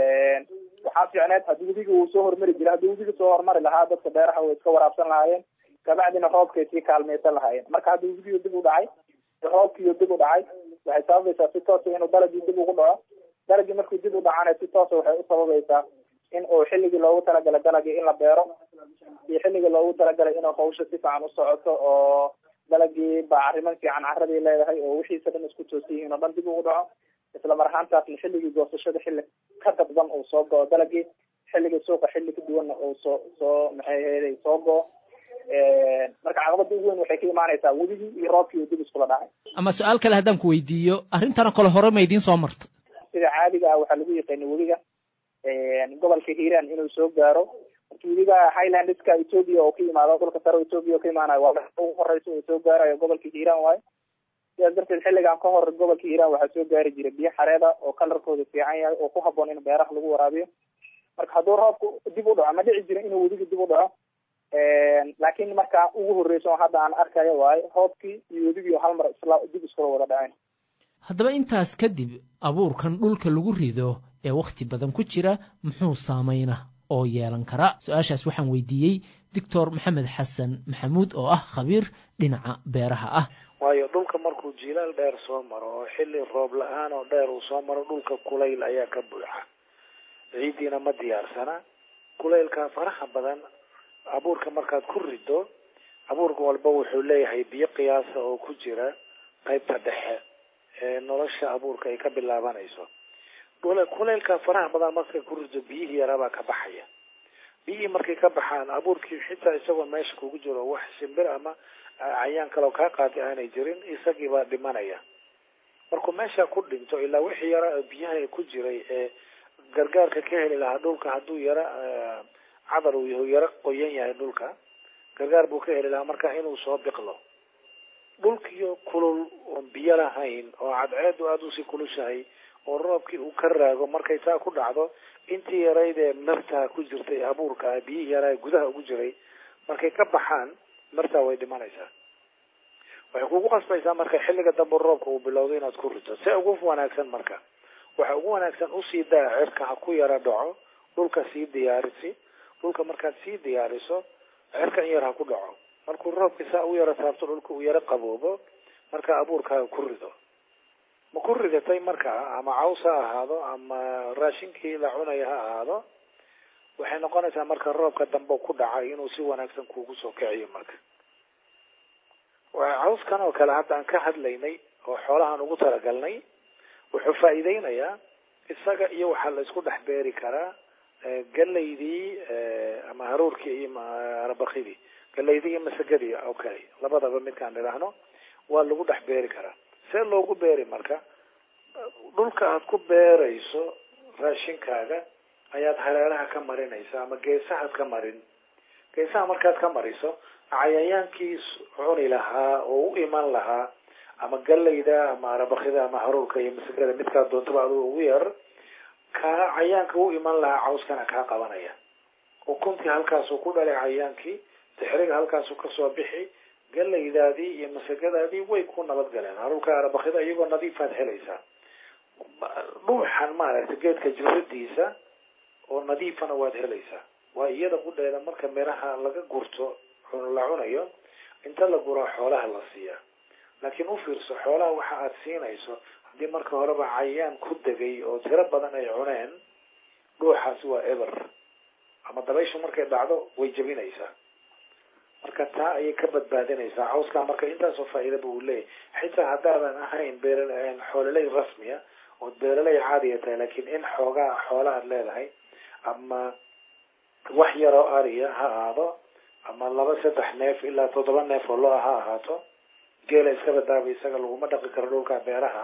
waxaa fiicneed haddii webiga uu soo hormari jira haddii webiga soo hormari lahaa dadka beeraha way iska waraabsan lahaayeen kabacdina roobkay sii kaalmaysan lahaayeen marka haddii webigiyo dib u dhacay roobkiiyo dib u dhacay waxay sababaysaa si toosa inuu dalagii dib ugu dhaco dalagii markuu dib u dhacana si toosa waxay u sababaysaa in uu xilligii loogu talagalay dalagii in la beero iyo xilligii loogu talagalay inuu hawsha si fiican u socoto oo dalagii bacriman fiican caradii leedahay oo wixiisa dhan isku toosan yihiin oo dhan dib ugu dhaco isla mar ahaantaasna xilligii goosashada xilli ka dadban uu soo go-o dalagii xilligii suuqa xilli ka duwanna uu soo soo maxay ahayd soo go-o marka caqabada ugu weyn waxay ka imaanaysaa weligii iyo roobkii oo dib iskula dhacay ama su-aal kale haddaan ku weydiiyo arrintanoo kale hore ma idiin soo marta sida caadiga ah waxaa lagu yaqaana webiga gobolka hiiraan inuu soo gaaro marka webiga highlandska ethoopia oo ka yimaado dhulka sare ethoopia oo ka imaanayo waa ugu horeysa oo soo gaarayo gobolka hiiraan waayo sidaas darteed xilligan ka hor gobolka hiiraan waxaa soo gaari jira biyo xareeda oo kalarkooda fiican yahay oo ku haboon in beeraha lagu waraabiyo marka hadduu roobku dib u dhaco ma dhici jira inuu webiga dib u dhaco laakiin markaa ugu horreyso hadda aan arkayo waayo roobkii iyo webigii hal mar isla dib iskula wada dhaceen haddaba intaas kadib abuurkan dhulka lagu rido ee wakhti badan ku jira muxuu saameyna oo yeelan kara su-aashaas waxaan weydiiyey doctor maxamed xasan maxamuud oo ah khabiir dhinaca beeraha ah waayo dhulka markuu jilaal dheer soo maro oo xilli roob la-aan oo dheer uu soo maro dhulka kulayl ayaa ka buuxa ciiddiina ma diyaarsana kulaylka faraha badan abuurka markaad ku rido abuurka walba wuxuu leeyahay biyo qiyaasa oo ku jira qaybta dhexe ee nolosha abuurka ay ka bilaabanayso kulaylka faraha badan markay ku rido biyihii yaraabaa ka baxaya biyihii markay ka baxaan abuurkii xitaa isagoo meesha kugu jiro wax shimbir ama cayaan kaleo kaa qaatay aanay jirin isagiibaa dhimanaya markuu meesha ku dhinto ilaa wixii yara biyaha ku jiray ee gargaarka ka heli lahaa dhulka hadduu yara cadar uu yahu yaro qoyan yahay dhulka gargaar buu ka heli lahaa marka inuu soo biqlo dhulkiyo kulul oon biyo lahayn oo cadceedu aada usii kulushahay oo roobkii uu ka raago markay taa ku dhacdo intii yarayd ee martaa ku jirtay abuurka biyihii yaraa gudaha ugu jiray markay ka baxaan martaa way dhimanaysaa waxay kugu qasbaysaa marka xilliga dambe roobka uu bilowdo inaad ku rito se ugu wanaagsan marka waxa ugu wanaagsan usii daa cirka ha ku yara dhaco dhulka sii diyaarisi dhulka markaad sii diyaariso cirka in yar ha ku dhaco markuu roobka saa u yaro taabto dhulka uu yaro qaboobo marka abuurkaaga ku rido ma ku ridatay markaa ama caws ha ahaado ama raashinkii la cunaya ha ahaado waxay noqonaysaa marka roobka dambe ku dhacay inuu si wanaagsan kuugu soo kiciyo marka cawskan oo kale hadda aan ka hadlaynay oo xoolahaan ugu talagalnay wuxuu faa'iideynayaa isaga iyo waxaa la isku dhex beeri karaa galaydii ama haruurkii iyo arabakidii galaydii iyo masagadii oo kale labadaba midkaan idhaahno waa lagu dhex beeri karaa see loogu beeri marka dhulka aad ku beerayso raashinkaaga ayaad hareeraha ka marinaysa ama geesahaad ka marin geesaha markaad ka mariso cayayaankii cuni lahaa oo u iman lahaa ama galayda ama arabakida ama haruurka iyo masagada midkaa doontaba aduu ugu yar kaa cayaanka u iman lahaa cawskana kaa qabanaya ukuntii halkaasuu ku dhalay cayaankii dixriga halkaasuu kasoo bixi galaydaadii iyo masagadaadii way ku nabadgaleen haruurka arabakida iyagoo nadiifaad helaysaa dhuuxan maaragtay geedka jiradiisa oo nadiifana waad helaysaa waa iyada qudheeda marka miraha laga gurto la cunayo inta la guraa xoolaha la siiyaa laakiin u fiirso xoolaha waxa aad siinayso haddii marka horeba cayaan ku degay oo tiro badan ay cuneen dhuuxaasi waa eber ama dabayshu markay dhacdo way jebinaysaa marka taa ayay ka badbaadinaysaa cawskaa marka intaasoo faa'iidaba uu leeyahy xitaa haddaadan ahayn beer xoololey rasmiya ood beeraley caadiya tahay laakiin in xoogaa xoola aad leedahay ama wax yaroo ariya ha ahaado ama laba saddex neef ilaa toddoba neef oo lo-a ha ahaato geela iska badaaba isaga laguma dhaqi karo dhulka beeraha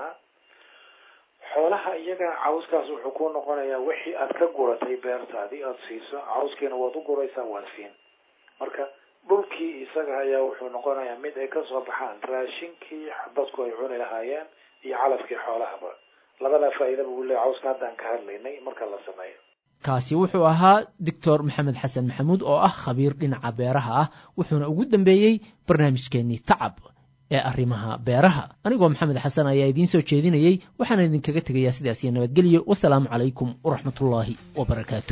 xoolaha iyaga cawskaas wuxuu ku noqonayaa wixii aad ka guratay beertaadii aada siiso cawskiina waad u guraysaa waad siin marka dhulkii isaga ayaa wuxuu noqonayaa mid ay kasoo baxaan raashinkii dadku ay cuni lahaayeen iyo calafkii xoolahaba labadaa faa'iidaba uu leeyahy cawska haddaan ka hadlaynay marka la sameeyo kaasi wuxuu ahaa doctor maxamed xasan maxamuud oo ah khabiir dhinaca beeraha ah wuxuuna ugu dambeeyey barnaamijkeenii tacab ee arrimaha beeraha anigoo maxamed xasan ayaa idiin soo jeedinayey waxaana idinkaga tegayaa sidaas iyo nabadgelyo wasalaamu calaykum waraxmatullaahi wabarakaatu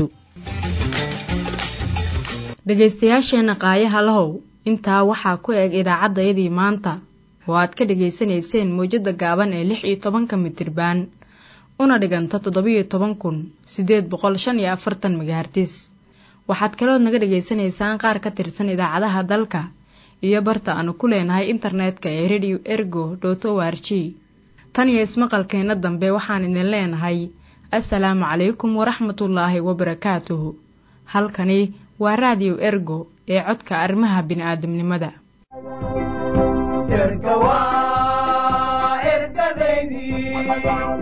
dhegaystayaasheenna qaayaha lahow intaa waxaa ku eg idaacaddayadii maanta oo aad ka dhegaysanayseen mawjadda gaaban ee lix iyo tobanka mitirbaan una dhiganta toddobiyo toban kun siddeed boqol shan iyo afartan megahartis waxaad kalood naga dhegaysanaysaan qaar ka tirsan idaacadaha dalka iyo barta aanu ku leenahay internetka ee radio ergo dot o r g tan iyo ismaqalkeenna dambe waxaan idin leenahay assalaamu calaykum waraxmatullaahi wabarakaatuhu halkani waa raadiyo ergo ee codka arrimaha bini'aadamnimada erga waa ergadaydii